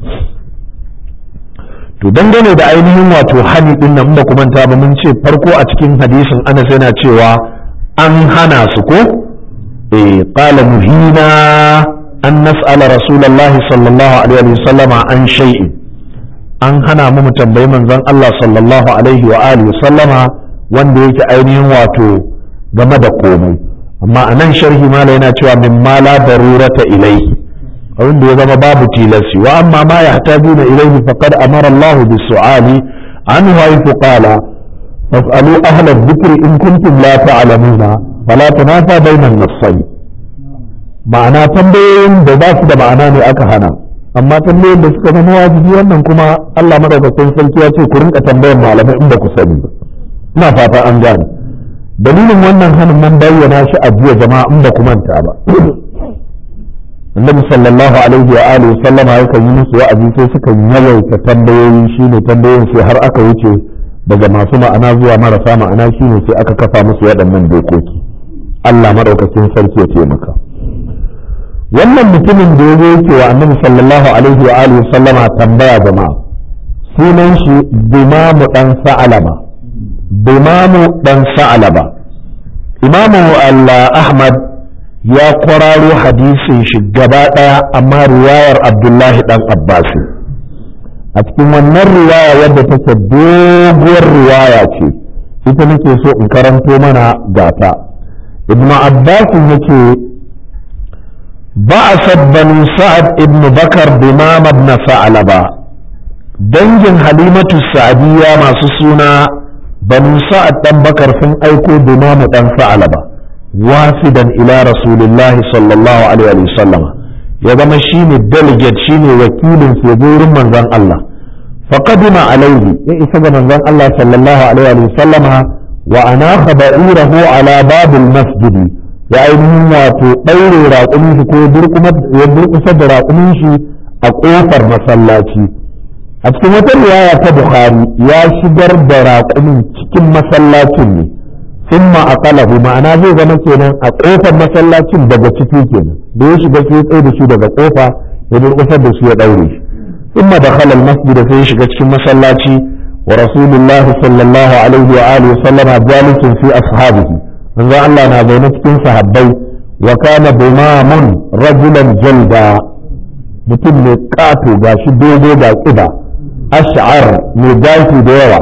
to dangane da ainihin wato hani din nan ba kuma ta ba mun ce farko a cikin hadisin Anas yana cewa an hana su ko eh qala muhina an nas'ala rasulullahi sallallahu alaihi wa sallama an shay'in an hana mu tambayi manzon Allah sallallahu alaihi wa alihi sallama wanda yake ainihin wato game da komai amma anan sharhi mala yana cewa min ma la darurata ilaihi abin da ya zama babu tilasi wa amma ma ya tajuna ilaihi faqad amara Allah bis su'ali an haythu qala fas'alu ahla dhikr in kuntum la ta'lamuna fala tanafa bayna an-nassayn ma'ana tambayoyin da ba su da ma'ana ne aka hana amma tambayoyin da suka zama wajibi wannan kuma Allah madaukakin sarki ya ce ku rinka tambayar malamai in ba ku sani ba ina fata an gane dalilin wannan hanin man bayyana shi a jiya jama'a in ba ku manta ba annabi sallallahu alaihi wa alihi sallama yakan yi musu wa'azi sai suka yawaita tambayoyi shine tambayoyin sai har aka wuce daga masu ma'ana zuwa marasa ma'ana shine sai aka kafa musu waɗannan dokoki Allah madaukakin sarki ya taimaka wannan mutumin da ya yake wa annabi sallallahu alaihi wa alihi sallama tambaya jama'a sunan shi bimamu dan sa'alaba bimamu dan sa'alaba imamu Allah Ahmad ya kwararo hadisin shi gaba ɗaya amma riwayar Abdullahi dan Abbas a cikin wannan riwaya wadda take doguwar riwaya ce ita nake so in karanto mana gata ibn Abbas yake ba'asat banu sa'ad ibn bakar bimam ibn sa'alaba dangin halimatu sa'adiyya masu suna banu sa'ad dan bakar sun aiko bimam dan sa'alaba wafidan ila rasulillahi sallallahu alaihi wa sallam ya zama shine delegate shine wakilin su ya wurin manzon Allah faqadima alaihi ya isa ga manzon Allah sallallahu alaihi wa sallama wa anaha ba'irahu ala babil masjidi ya ainihin wato ɗaure raƙumin shi ko ya durƙusa da raƙumin shi a ƙofar masallaci a cikin wata riwaya ta bukhari ya shigar da raƙumin cikin masallacin ne thumma aqalahu ma'ana zai zama kenan a ƙofar masallacin daga ciki kenan da ya shiga sai tsaye da shi daga ƙofa ya durƙusar da shi ya ɗaure shi thumma dakhala al-masjid sai ya shiga cikin masallaci wa rasulullahi sallallahu alaihi wa alihi wa sallama jalisun fi ashabihi manzo Allah na zaune cikin sahabbai wa kana bimamun rajulan jalda mutum mai kato gashi dogo ga kiba ash'ar mai gashi da yawa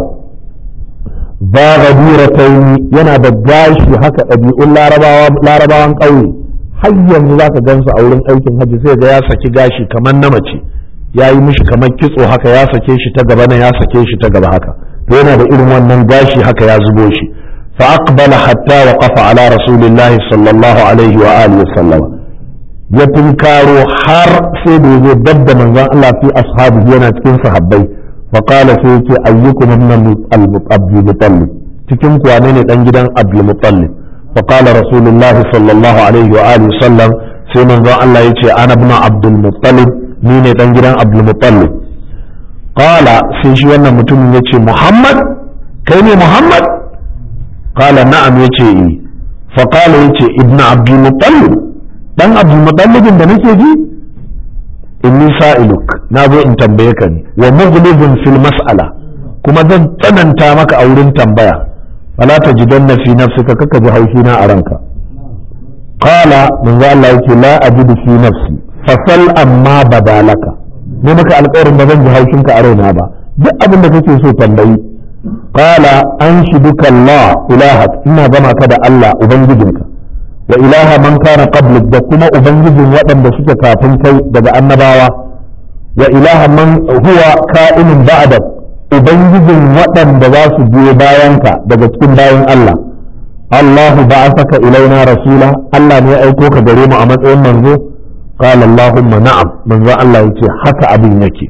ba gadiratain yana da gashi haka ɗabi'un larabawan ƙauye har yanzu zaka gansu a wurin aikin hajji sai ga ya saki gashi kamar na mace ya yi mishi kamar kitso haka ya sake shi ta gaba na ya sake shi ta gaba haka to yana da irin wannan gashi haka ya zubo shi فأقبل حتى وقف على رسول الله صلى الله عليه وآله وسلم يتنكارو حر سيد يدد من ذا الله في أصحابه ينا تكين صحابي فقال سيدي أيكم ابن أبي المطلب تكين كوانين تنجدا أبي المطلب فقال رسول الله صلى الله عليه وآله وسلم سيد ذا الله يتي أنا ابن عبد المطلب مين تنجدا أبي المطلب قال سيشي وانا متم يتي محمد كيني محمد قال نعم يتي فقال يتي ابن عبد المطلب dan abdul mutallibin da nake ji inni sa'iluk na zo in tambaye ka ne wa mughlizun fil mas'ala kuma zan tsananta maka a wurin tambaya fala tajidanna fi nafsika kaka ji haushi na a ranka qala manzo Allah yake la ajidu fi nafsi fasal amma badalaka ne maka alƙawarin ba zan ji haushinka a raina ba duk abin da kake so tambayi قال أنشدك الله إلهك إنا بما كذا الله أبنجدك وإله من كان قبلك دكما أبنجد وأن بسك كافن كي دقى النباوة وإله من هو كائن بعدك أبنجد وأن بواس بي باينك دقى تكون باين الله الله بعثك إلينا رسولا الله نيأيكوك دريم أمد منذ قال اللهم نعم من ذا الله يتي حتى أبي يكي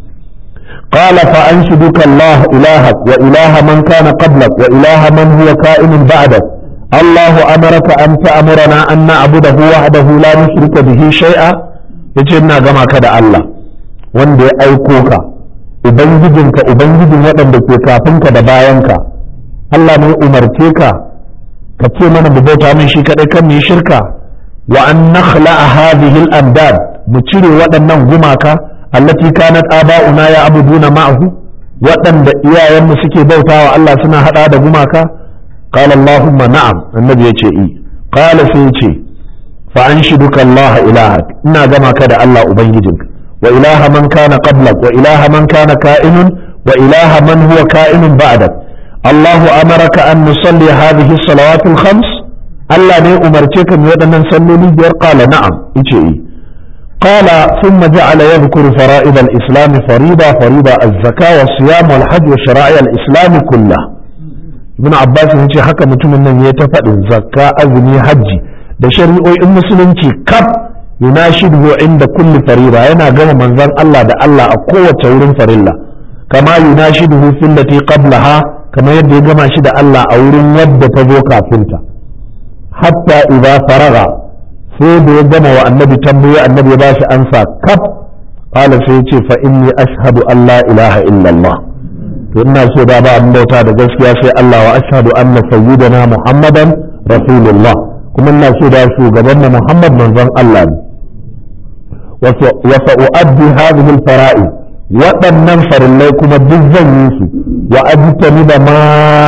قال فأنشدك الله إلهك وإله من كان قبلك وإله من هو كائن بعدك الله أمرك أن تأمرنا أن نعبده وحده لا نشرك به شيئا يجينا كما كذا الله wanda ya aiko ka ubangijinka ubangijin waɗanda ke kafinka da bayanka Allah ne umarce ka ka ce mana mu bauta min shi kaɗai kan mu shirka wa an nakhla'a hadhihi al-andad mu cire waɗannan gumaka allati kanat aba'una ya abuduna ma'ahu waɗanda iyayenmu suke bautawa Allah suna hada da gumaka qala allahumma na'am annabi yace i qala sai yace fa anshiduka Allah ilahak ina gama ka da Allah ubangijinka wa ilaha man kana qablak wa ilaha man kana ka'inun wa ilaha man huwa ka'inun ba'dak Allah amaraka an nusalli hadhihi as-salawat al-khams Allah ne umarce ka mu waɗannan salloli biyar qala na'am yace i قال ثم جعل يذكر فرائض الإسلام فريضة فريضة الزكاة والصيام والحج وشرائع الإسلام كلها ابن عباس yace haka mutumin nan ya ta faɗin zakka azumi hajji da shari'o'in musulunci kaf yunashidu inda kulli farida yana gama manzon Allah da Allah a kowace wurin farilla kama yunashidu fillati qablaha kama yadda ya gama shi da Allah a wurin wadda ta zo kafinta hatta idza faraga sai da ya gama wa annabi tambaye annabi ya bashi ansa kaf qala sai ce fa inni ashhadu an la ilaha illallah to ina so da ba abin bauta da gaskiya sai Allah wa ashhadu anna sayyidana muhammadan rasulullah kuma ina so da shugaban mu muhammad manzon Allah ne wa sa'u'addi hadhihi al-fara'id waɗannan farillai kuma duk zan yi su wa ajtani da ma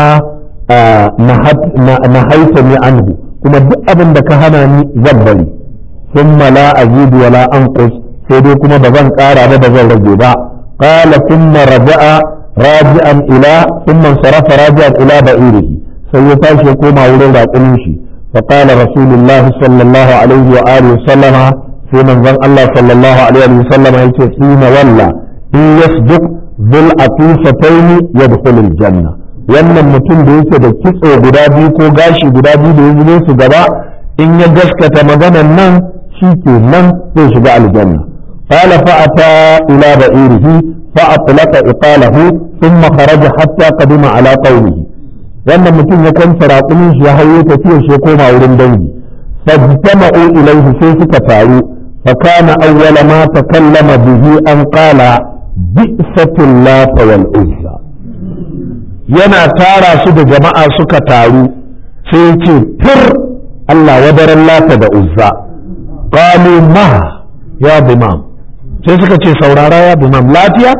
na haita ni anhu kuma duk abin da ka hana ni zan bari thumma la azidu wa la anqus sai dai kuma ba zan ƙara ba ba zan rage ba qala thumma raja'a raji'an ila thumma sarafa raji'an ila ba'irihi sai ya tashi ya koma wurin raƙumin shi fa qala rasulullah sallallahu alaihi wa alihi sallama sai manzon Allah sallallahu alaihi wa sallama yace hina walla in yasduq dhul atifataini yadkhulul janna wannan mutum da yake da kitso guda biyu ko gashi guda biyu da ya zube su gaba in ya gaskata maganan nan shi ke nan zai shiga aljanna qala fa ata ila ba'irihi fa atlaqa iqalahu thumma kharaja hatta qadima ala qawlihi wannan mutum ya kwanta raƙumin shi ya hayo tafiya shi ya koma wurin dangi fajtama'u ilayhi sai suka taru fa kana awwala ma takallama bihi an qala bi'satul lat wal uzza yana tara su da jama'a suka taru sai ya ce fir Allah wadaran lata da uzza qalu ma ya bimam sai suka ce saurara ya bimam lafiya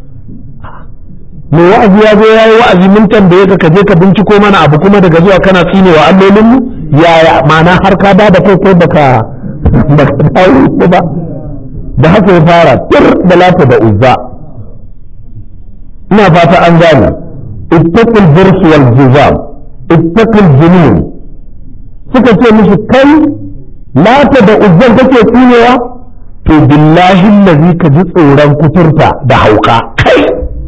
me wa'azi ya zo yayi wa'azi mun tambaye ka ka je ka binciko mana abu kuma daga zuwa kana tsinewa allolin mu yaya ma'ana har ka da da kai kai baka baka dawo ba da haka ya fara fir da lata da uzza ina fata an gane اتقوا البرص والجزام اتقوا الجنون suka ce mishi kai lata da uzzar kake tsinewa to billahi lazi ka ji tsoron kuturta da hauka kai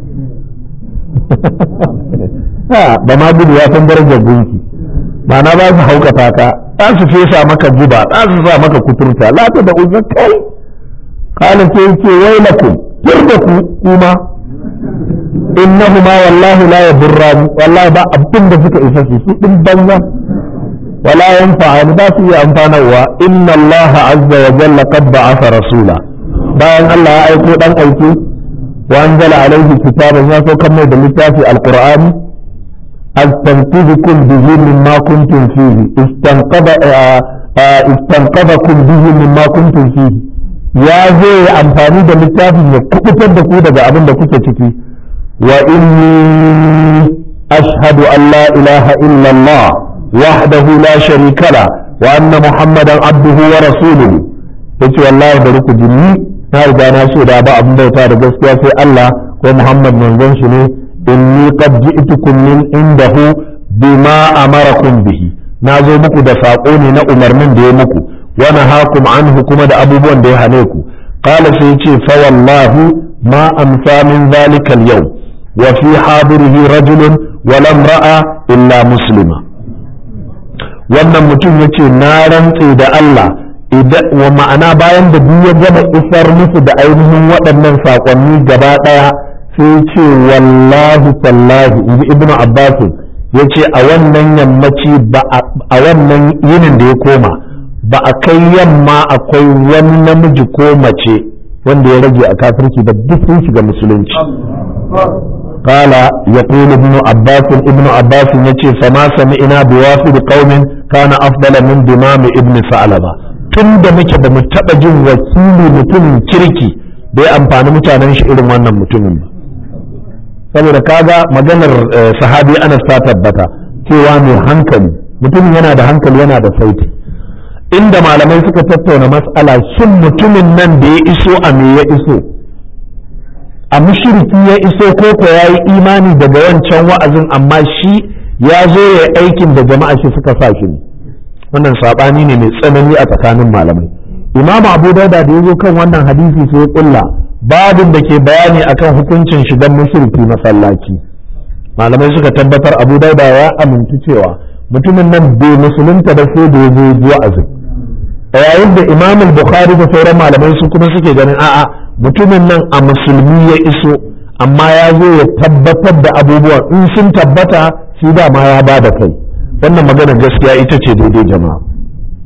ba ma gudu ya san darajar gunki ba na ba su haukata ka za su fesa maka guba za su sa maka kuturta lata da uzzar kai kana ce ce wailakum turda ku kuma innahuma wallahi la yadurrani wallahi ba abin da suka isa su su din banza wala yanfa'ani ba su yi amfanarwa inna Allah azza wa jalla qad ba'atha rasula bayan Allah ya aiko dan aiki wa anzala alaihi kitaban ya saukar mai da littafi alqur'ani astanqidhukum bihi mimma kuntum fihi istanqada istanqadakum bihi mimma kuntum fihi ya zo ya amfani da littafin ya kubutar da ku daga abin da kuke ciki وإني أشهد أن لا إله إلا الله وحده لا شريك له وأن محمدا عبده ورسوله yace wallahi bari ku jinni na riga na ce da ba abin bauta da gaskiya sai Allah ko Muhammad manzon shi ne inni qad ji'tukum min indahu bima amarakum bihi na zo muku da sako ne na umarnin da ya muku wa nahakum anhu kuma da abubuwan da ya hane ku qala sai yace fa wallahi ma amsa min zalika al-yawm وفي حاضره رجل ولا امرأة إلا مسلمة wannan mutum ya ce na rantse da Allah wa ma'ana bayan da duk ya gama isar musu da ainihin waɗannan saƙonni gaba ɗaya sai ce wallahi tallahi inji ibnu abbas ya ce a wannan yammaci ba a wannan yinin da ya koma ba a kai yamma akwai wani namiji ko mace wanda ya rage a kafirci ba duk sun shiga musulunci قال يقول ابن عباس ابن عباس يتي فما سمعنا بوافد قوم كان افضل من دمام ابن ثعلبة tun da muke ba mu taɓa jin wakili mutumin kirki da ya amfani mutanen shi irin wannan mutumin ba saboda kaga maganar sahabi anas ta tabbata cewa mai hankali mutumin yana da hankali yana da sauti inda malamai suka tattauna matsala shin mutumin nan da ya iso a me ya iso a mushriki ya iso koko ya yi imani daga wancan wa'azin amma shi ya zo ya aikin da jama'a shi suka sa shi wannan sabani ne mai tsanani a tsakanin malamai imam abu dauda da ya zo kan wannan hadisi sai ya kulla babin da ke bayani akan hukuncin shigan mushriki masallaci malamai suka tabbatar abu dauda ya amintu cewa mutumin nan bai musulunta da sai da ya zo wa'azin yayin da imam bukhari da sauran malamai su kuma suke ganin a'a mutumin nan a musulmi ya iso amma ya zo ya tabbatar da abubuwan in sun tabbata shi dama ya ba da kai wannan magana gaskiya ita ce daidai jama'a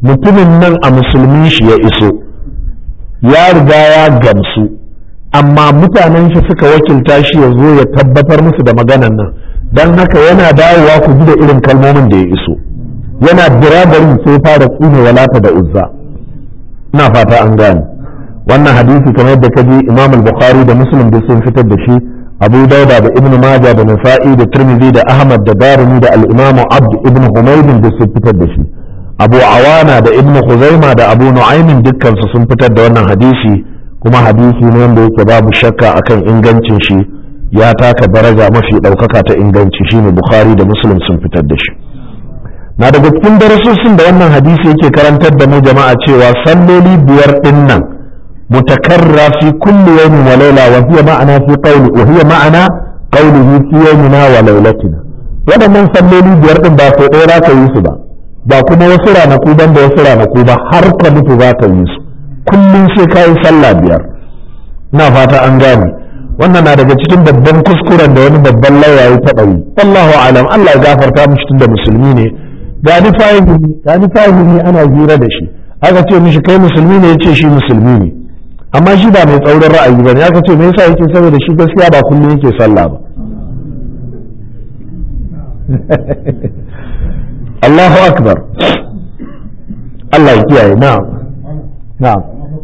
mutumin nan a musulmi shi ya iso ya riga ya gamsu amma mutanen shi suka wakilta shi ya zo ya tabbatar musu da maganan nan don haka yana dawowa ku ji da irin kalmomin da ya iso yana birabarin sai fara tsine walata da uzza ina fata an gane wannan hadisi kamar yadda kaji imam al-bukhari da muslim duk sun fitar da shi abu dauda da ibnu maja da nasa'i da tirmidhi da ahmad da darimi da al-imam abd ibnu humayd duk sun fitar da shi abu awana da ibnu khuzaima da abu nu'aymin dukkan su sun fitar da wannan hadisi kuma hadisi ne wanda yake babu shakka akan ingancin shi ya taka daraja mafi ɗaukaka ta inganci shine bukhari da muslim sun fitar da shi na daga cikin darasosin da wannan hadisi yake karantar da mu jama'a cewa salloli biyar din nan mutakarra fi kulli yawmin wa layla wa hiya ma'ana fi qawli wa hiya ma'ana qawlihi fi yawmina wa laylatina waɗannan salloli biyar din ba sai ɗaya ka yi su ba ba kuma wasu ranaku ban da wasu ranaku ba har ka mutu za ka yi su kullum sai ka yi sallah biyar na fata an gane wannan na daga cikin babban kuskuren da wani babban lauya ya taɓa yi wallahu alam Allah ya gafarta mishi tunda musulmi ne gani fahimi gani fahimi ana hira da shi aka ce mishi kai musulmi ne yace shi musulmi ne amma shi ba mai tsaurin ra'ayi bane aka ce me yasa yake saboda shi gaskiya ba kullum yake sallah ba Allahu akbar Allah ya kiyaye na'am na'am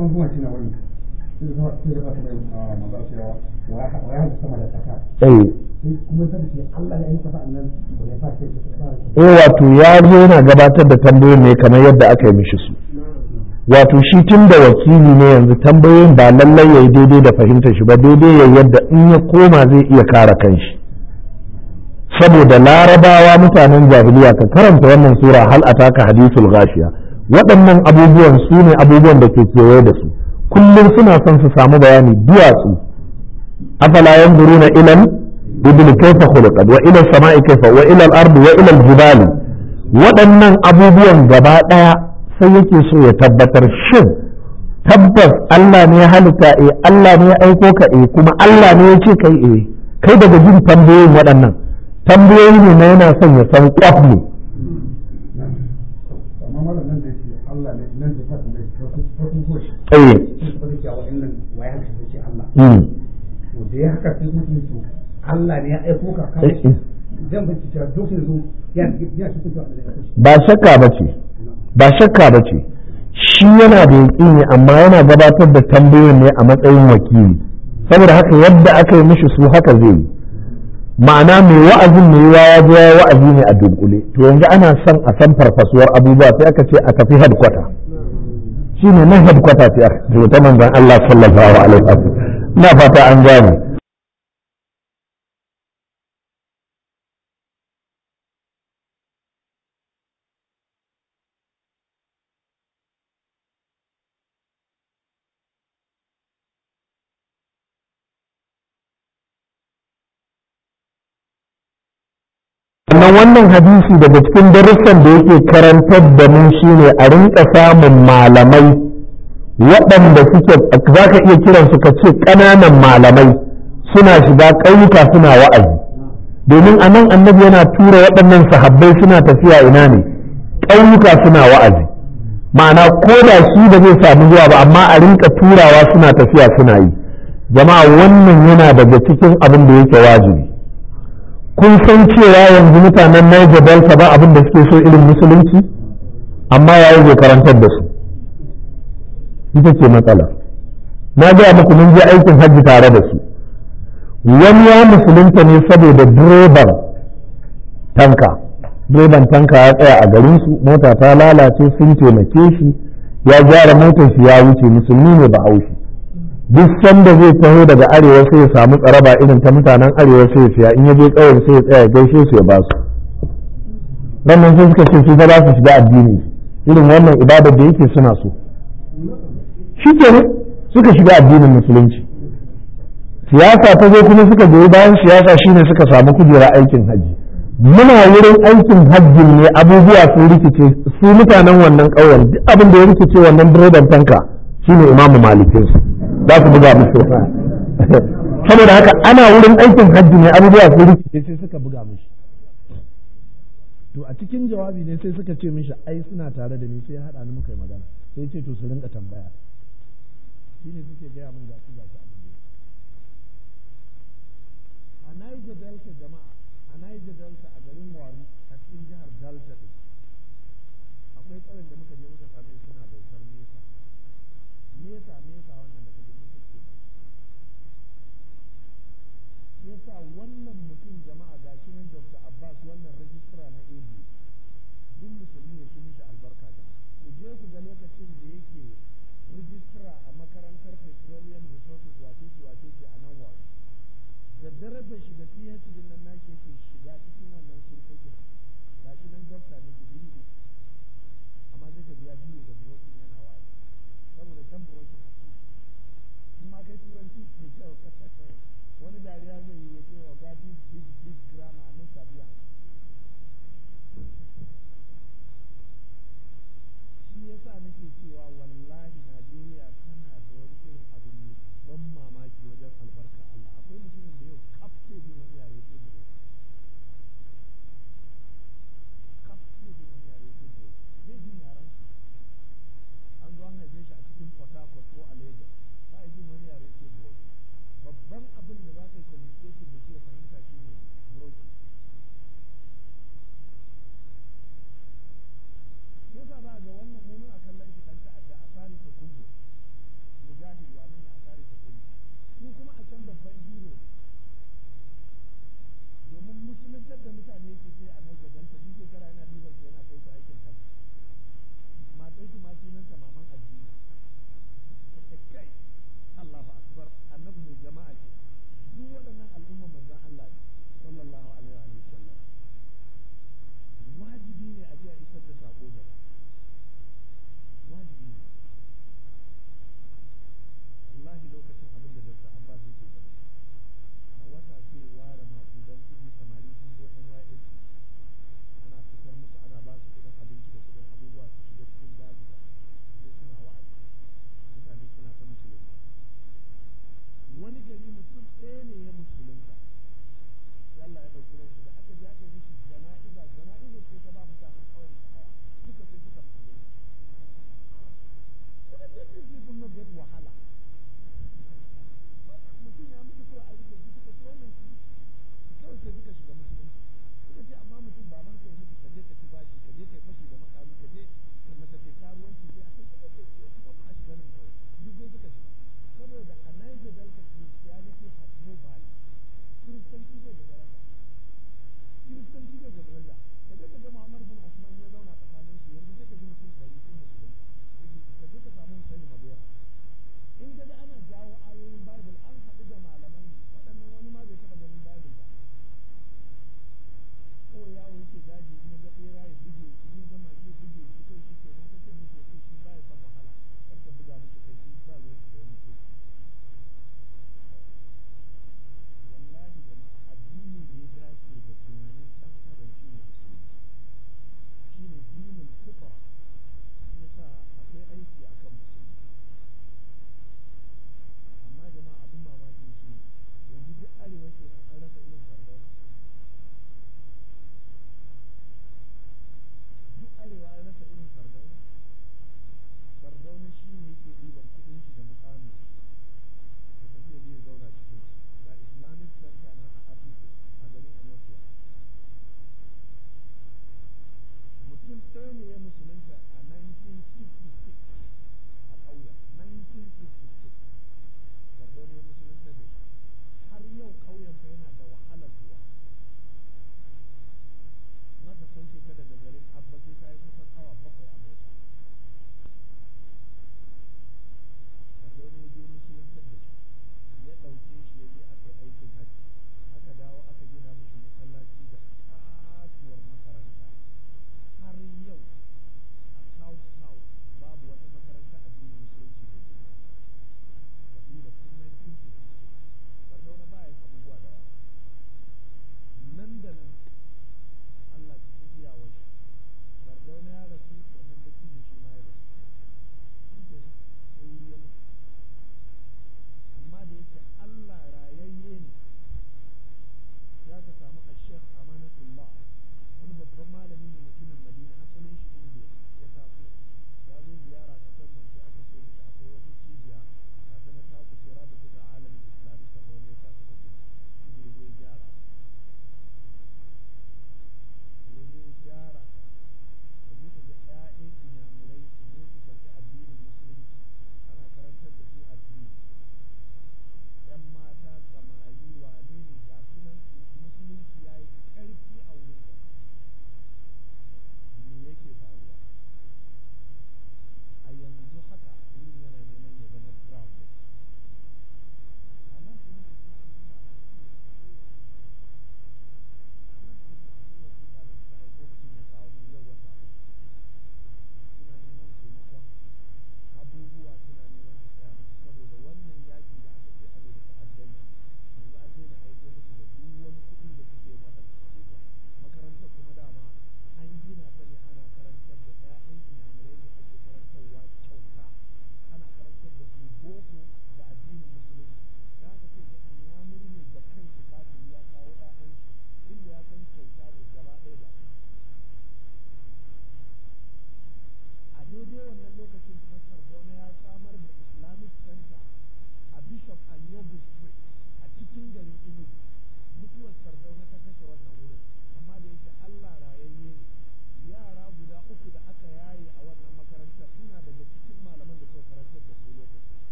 eh wato ya zo yana gabatar da tambayoyin ne kamar yadda aka yi mishi su wato shi tun da wakili ne yanzu tambayoyin ba lallai ya yi daidai da fahimtar shi ba daidai ya yadda in ya koma zai iya kare kanshi saboda larabawa mutanen jahiliya ka karanta wannan sura hal ataka hadithul ghashiya waɗannan abubuwan su ne abubuwan da ke kewaye da su kullum suna son su samu bayani duwatsu afala yanzuruna ilal ibn kaifa khuliqat wa ila samai kaifa wa ila al-ard wa ila al-jibali waɗannan abubuwan gaba ɗaya sai yake so ya tabbatar shin tabbas Allah ne ya halitta eh Allah ne ya aiko ka eh kuma Allah ne ya ce kai eh kai daga jin tambayoyin waɗannan tambayoyi ne na yana son ya san kwaf ne Allah ne ya aiko ka kawai zan bincika duk yanzu ya ba shakka ba ce ba shakka ba ce shi yana da yaƙini amma yana gabatar da tambayoyin ne a matsayin wakili saboda haka yadda aka yi mishi su haka zai yi ma'ana mai wa'azin mai yiwa ya je wa'azi ne a dunkule to yanzu ana son a san farfasuwar abubuwa sai aka ce a tafi headquarter shi ne nan headquarter sai aka ce ta manzon Allah sallallahu alaihi wasallam ina fata an gane sannan wannan hadisi daga cikin darussan da yake karantar da mu shine a rinka samun malamai waɗanda suke za ka iya kiransu ka ce ƙananan malamai suna shiga ƙauyuka suna wa'azi domin a nan annabi yana tura waɗannan sahabbai suna tafiya ina ne ƙauyuka suna wa'azi ma'ana ko da shi da zai samu zuwa ba amma a rinka turawa suna tafiya suna yi jama'a wannan yana daga cikin abin da yake wajibi kun san cewa yanzu mutanen Niger Delta ba abin da suke so irin musulunci amma ya yi karantar da su ita ce matsala na gaya muku mun je aikin hajji tare da su wani ya musulunta ne saboda direban tanka direban tanka ya tsaya a garin su mota ta lalace sun taimake shi ya gyara motar shi ya wuce musulmi ne ba haushi duk sanda zai taho daga arewa sai ya samu tsaraba irin ta mutanen arewa sai ya siya in ya je ƙauyen sai ya tsaya gaishe su ya ba su wannan sai suka ce su ba za su shiga addini irin wannan ibadar da yake suna so shi ke suka shiga addinin musulunci siyasa ta zo kuma suka goyi bayan siyasa shine suka samu kujera aikin hajji muna wurin aikin hajjin ne abubuwa sun rikice su mutanen wannan ƙauyen duk abin da ya rikice wannan direban tanka shine imamu malikin su za su buga musu saboda haka ana wurin aikin hajji ne abubuwa sun rikice sai suka buga mishi to a cikin jawabi ne sai suka ce mishi ai suna tare da ni sai haɗa ni muka yi magana sai ce to su rinka tambaya shi ne suke gaya min gashi gashi abin da a Niger Delta jama'a a Niger Delta a garin Wari a cikin jihar Delta din akwai ƙauyen da muka je muka same suna bautar nesa nesa nesa wannan da kaje nesa ke ba yasa wannan mutum jama'a gashi nan Dr. Abbas wannan rajistra na AD duk musulmi ya shi mishi albarka jama'a ku je ku ga lokacin da yake rijistra a makarantar petroleum resources wace ce wace ce a nan wa da darajar shi da PhD din nan nake yake shiga cikin wannan surkokin ga shi nan dokta ne digiri ne amma zai ka biya biyu da brokin yana wa'azi saboda can brokin a ce in ma kai turanci ke kyau wani dariya zai yi ya ce wa gadi big big grammar a nusa biya shi yasa nake cewa wallahi Najeriya